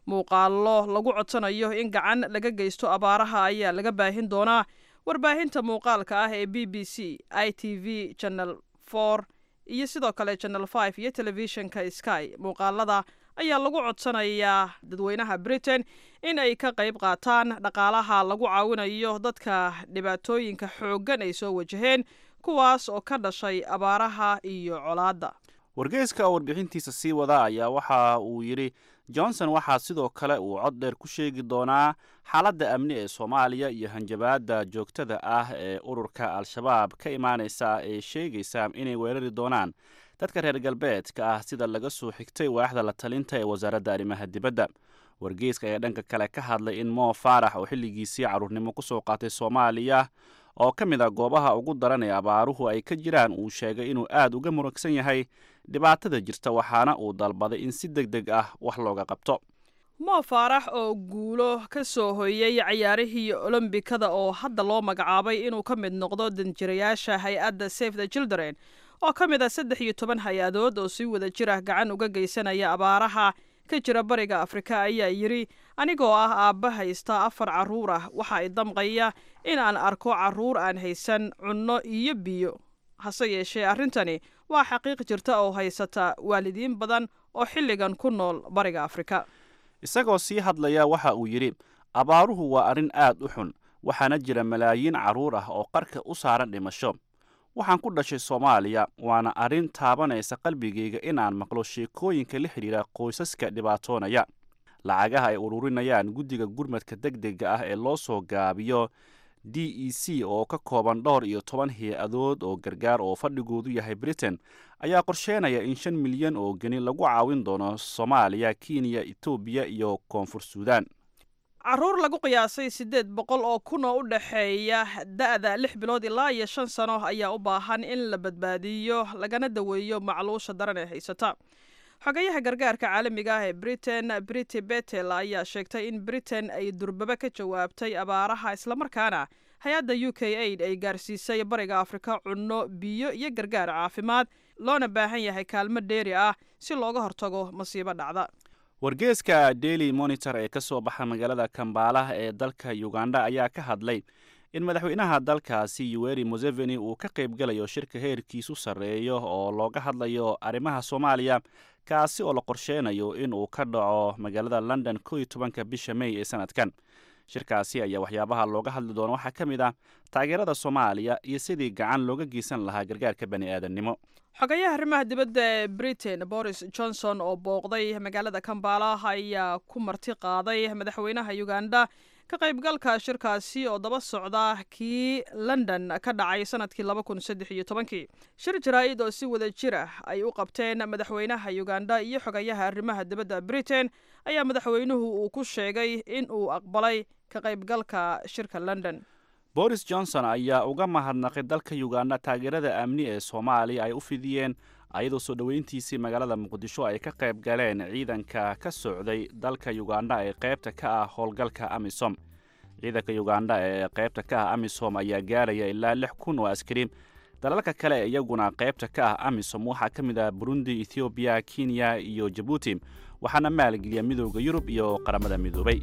muuqaallo lagu codsanayo in gacan laga geysto abaaraha ayaa laga baahin doonaa warbaahinta muuqaalka ah ee b b c i t v channel for iyo sidoo kale channel five iyo telefishinka sky muuqaalada ayaa lagu codsanayaa dadweynaha britain in ay ka qayb qaataan dhaqaalaha lagu caawinayo dadka dhibaatooyinka xooggan ay soo wajaheen kuwaas oo ka dhashay abaaraha iyo colaadda wargeyska oo warbixintiisa sii wada ayaa waxa uu yidhi johnson waxaa sidoo kale uu cod dheer ku sheegi doonaa xaaladda amni ee soomaaliya iyo hanjabaadda joogtada ah ee ururka al-shabaab ka imaanaysa ee sheegaysa inay weerari doonaan dadka reer galbeedka ah sida laga soo xigtay waaxda la talinta ee wasaaradda arrimaha dibadda wargeyska ayaa dhanka kale ka hadlay in moo faarax oo xilligiisii carruurnimo ku soo qaatay soomaaliya oo ka mid a goobaha ugu daran ee abaaruhu ay ka jiraan uu sheegay inuu aad uga murugsan yahay dhibaatada jirta waxaana uu dalbaday in si deg deg ah wax looga qabto moo faarax oo guulo ka soo hoyey cayaarihii olombikada oo hadda loo magacaabay inuu ka mid noqdo danjirayaasha hay-adda safe the children oo ka mid ah saddex iyo toban hay-adood oo si wada jir ah gacan uga geysanaya abaaraha ka jira bariga afrika ayaa yidhi anigoo ah aabba haysta afar carruur ah waxa ay damqaya in aan arko carruur aan haysan cunno iyo biyo hase yeeshee arrintani waa xaqiiq jirta oo haysata waalidiin badan oo xilligan ku nool bariga afrika isagoo sii hadlaya waxa uu yidhi abaaruhu waa arrin aad u xun waxaana jira malaayiin carruur ah oo qarka u saaran dhimasho waxaan ku dhashay soomaaliya waana arrin taabanaysa qalbigayga in aan maqlo sheekooyinka la xidhiira qoysaska dhibaatoonaya lacagaha ay ururinayaan guddiga gurmadka deg dega ah ee loo soo gaabiyo d e c oo ka kooban dhowr iyo toban hay-adood oo gargaar oo fadhigoodu yahay britain ayaa qorsheenaya in shan milyan oo geni lagu caawin doono soomaaliya kenya etoobiya iyo koonfur suudan carruur lagu qiyaasay siddeed boqol oo kun oo u dhexeeya da-da lix bilood ilaa iyo shan sano ayaa u baahan in la badbaadiyo lagana daweeyo macluusha daran ee haysata xogayaha gargaarka caalamiga ah ee britain briti betel ayaa sheegtay in britain ay durbaba ka jawaabtay abaaraha islamarkaana hay-adda u k aid ay gaarsiisay bariga afrika cunno biyo iyo gargaar caafimaad loona baahan yahay kaalmo dheeri ah si looga hortago masiibo dhacda wargeeska daily monitor ee ka soo baxa magaalada kambaalaha ee dalka uganda ayaa ka hadlay in madaxweynaha dalkaasi yuweri museveni uu ka qaybgalayo shirka heerkiisu sarreeyo oo looga hadlayo arrimaha soomaaliya kaasi oo la qorsheenayo in uu ka dhaco magaalada london ko iyo tobanka bisha may ee sanadkan shirkaasi ayaa waxyaabaha looga hadli doono waxaa ka mid ah taageerada soomaaliya iyo sidii gacan looga geysan lahaa gargaarka bani aadamnimo xogayaha arrimaha dibadda ee britain boris johnson oo booqday magaalada kambala ayaa ku marti qaaday madaxweynaha uganda ka qaybgalka shirkaasi oo daba socda kii london ka dhacay sanadkii laba kun saddex iyo tobankii shir jaraa-id oo si wada jir ah ay u qabteen madaxweynaha uganda iyo xogayaha arrimaha dibadda britain ayaa madaxweynuhu uu ku sheegay in uu aqbalay ka qaybgalka shirka london boris johnson ayaa uga mahadnaqay dalka uganda taageerada amni ee soomaaliya ay u fidiyeen ayadoo soo dhoweyntiisii magaalada muqdisho ay ka qayb galeen ciidanka ka socday dalka uganda ee qaybta ka ah howlgalka amisom ciidanka uganda ee qaybta ka ah amisom ayaa gaaraya ilaa lix kun oo askari dalalka kale ee iyaguna qaybta ka ah amisom waxaa ka mid ah burundi ethoobiya kenya iyo jabuuti waxaana maalgeliya midooda yurub iyo qaramada midoobay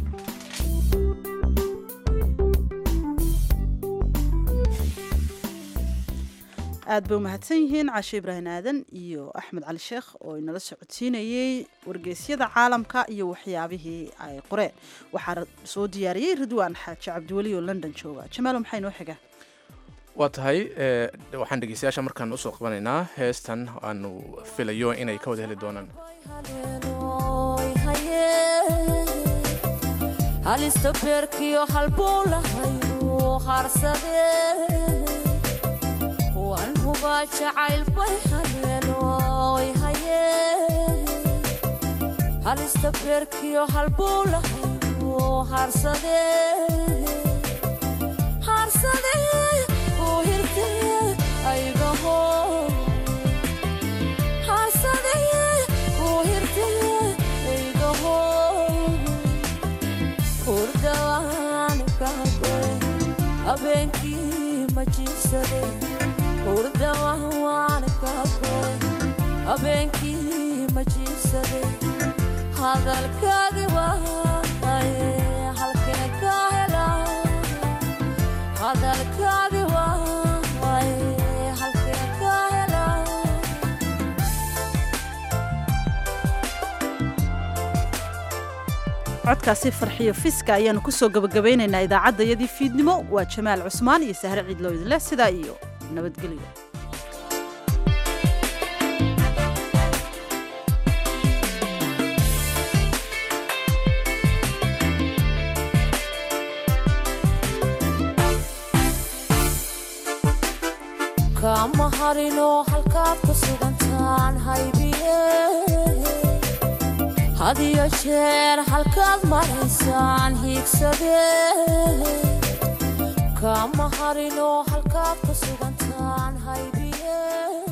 aad bay umahadsan yihiin caashe ibraahim aadan iyo axmed cali sheekh oo inala socodsiinayey wargeysyada caalamka iyo waxyaabihii ay qoreen waxaa soo diyaariyey ridwaan xaaji cabdiweli oo london jooga jamaalo maxaa inoo xiga waa tahay waxaan dhegeystayaasha markaan usoo qabanaynaa heestan aanu filayo inay ka wada heli doonaan halista beerkiyo halbuulahayu harsade waan hubaa jacayl bay hadeenoy haye halista beerkiyo halbuulahayu harsade harsade uu hirte aygaho harsade uu hirte aygaho hurdawaan kagoy habeenkii ma jiibsade hurdawaan kagoy habeenkii ma jiibsade hadalkaagi waaye halkee ka hela hadalkaagi waaye halkee ka hela codkaasi farxiyo fiska ayaanu kusoo gabagabaynaynaa idaacaddayadii fiidnimo waa jamaal cusmaan iyo sahre ciidloo idinleh sidaa iyo nabadgelyo kama harino halkaad ku sugantaan haybiye hadiyo jeer halkaad maraysaan hiigsadee kama harino halkaad ku sugantaan haybiye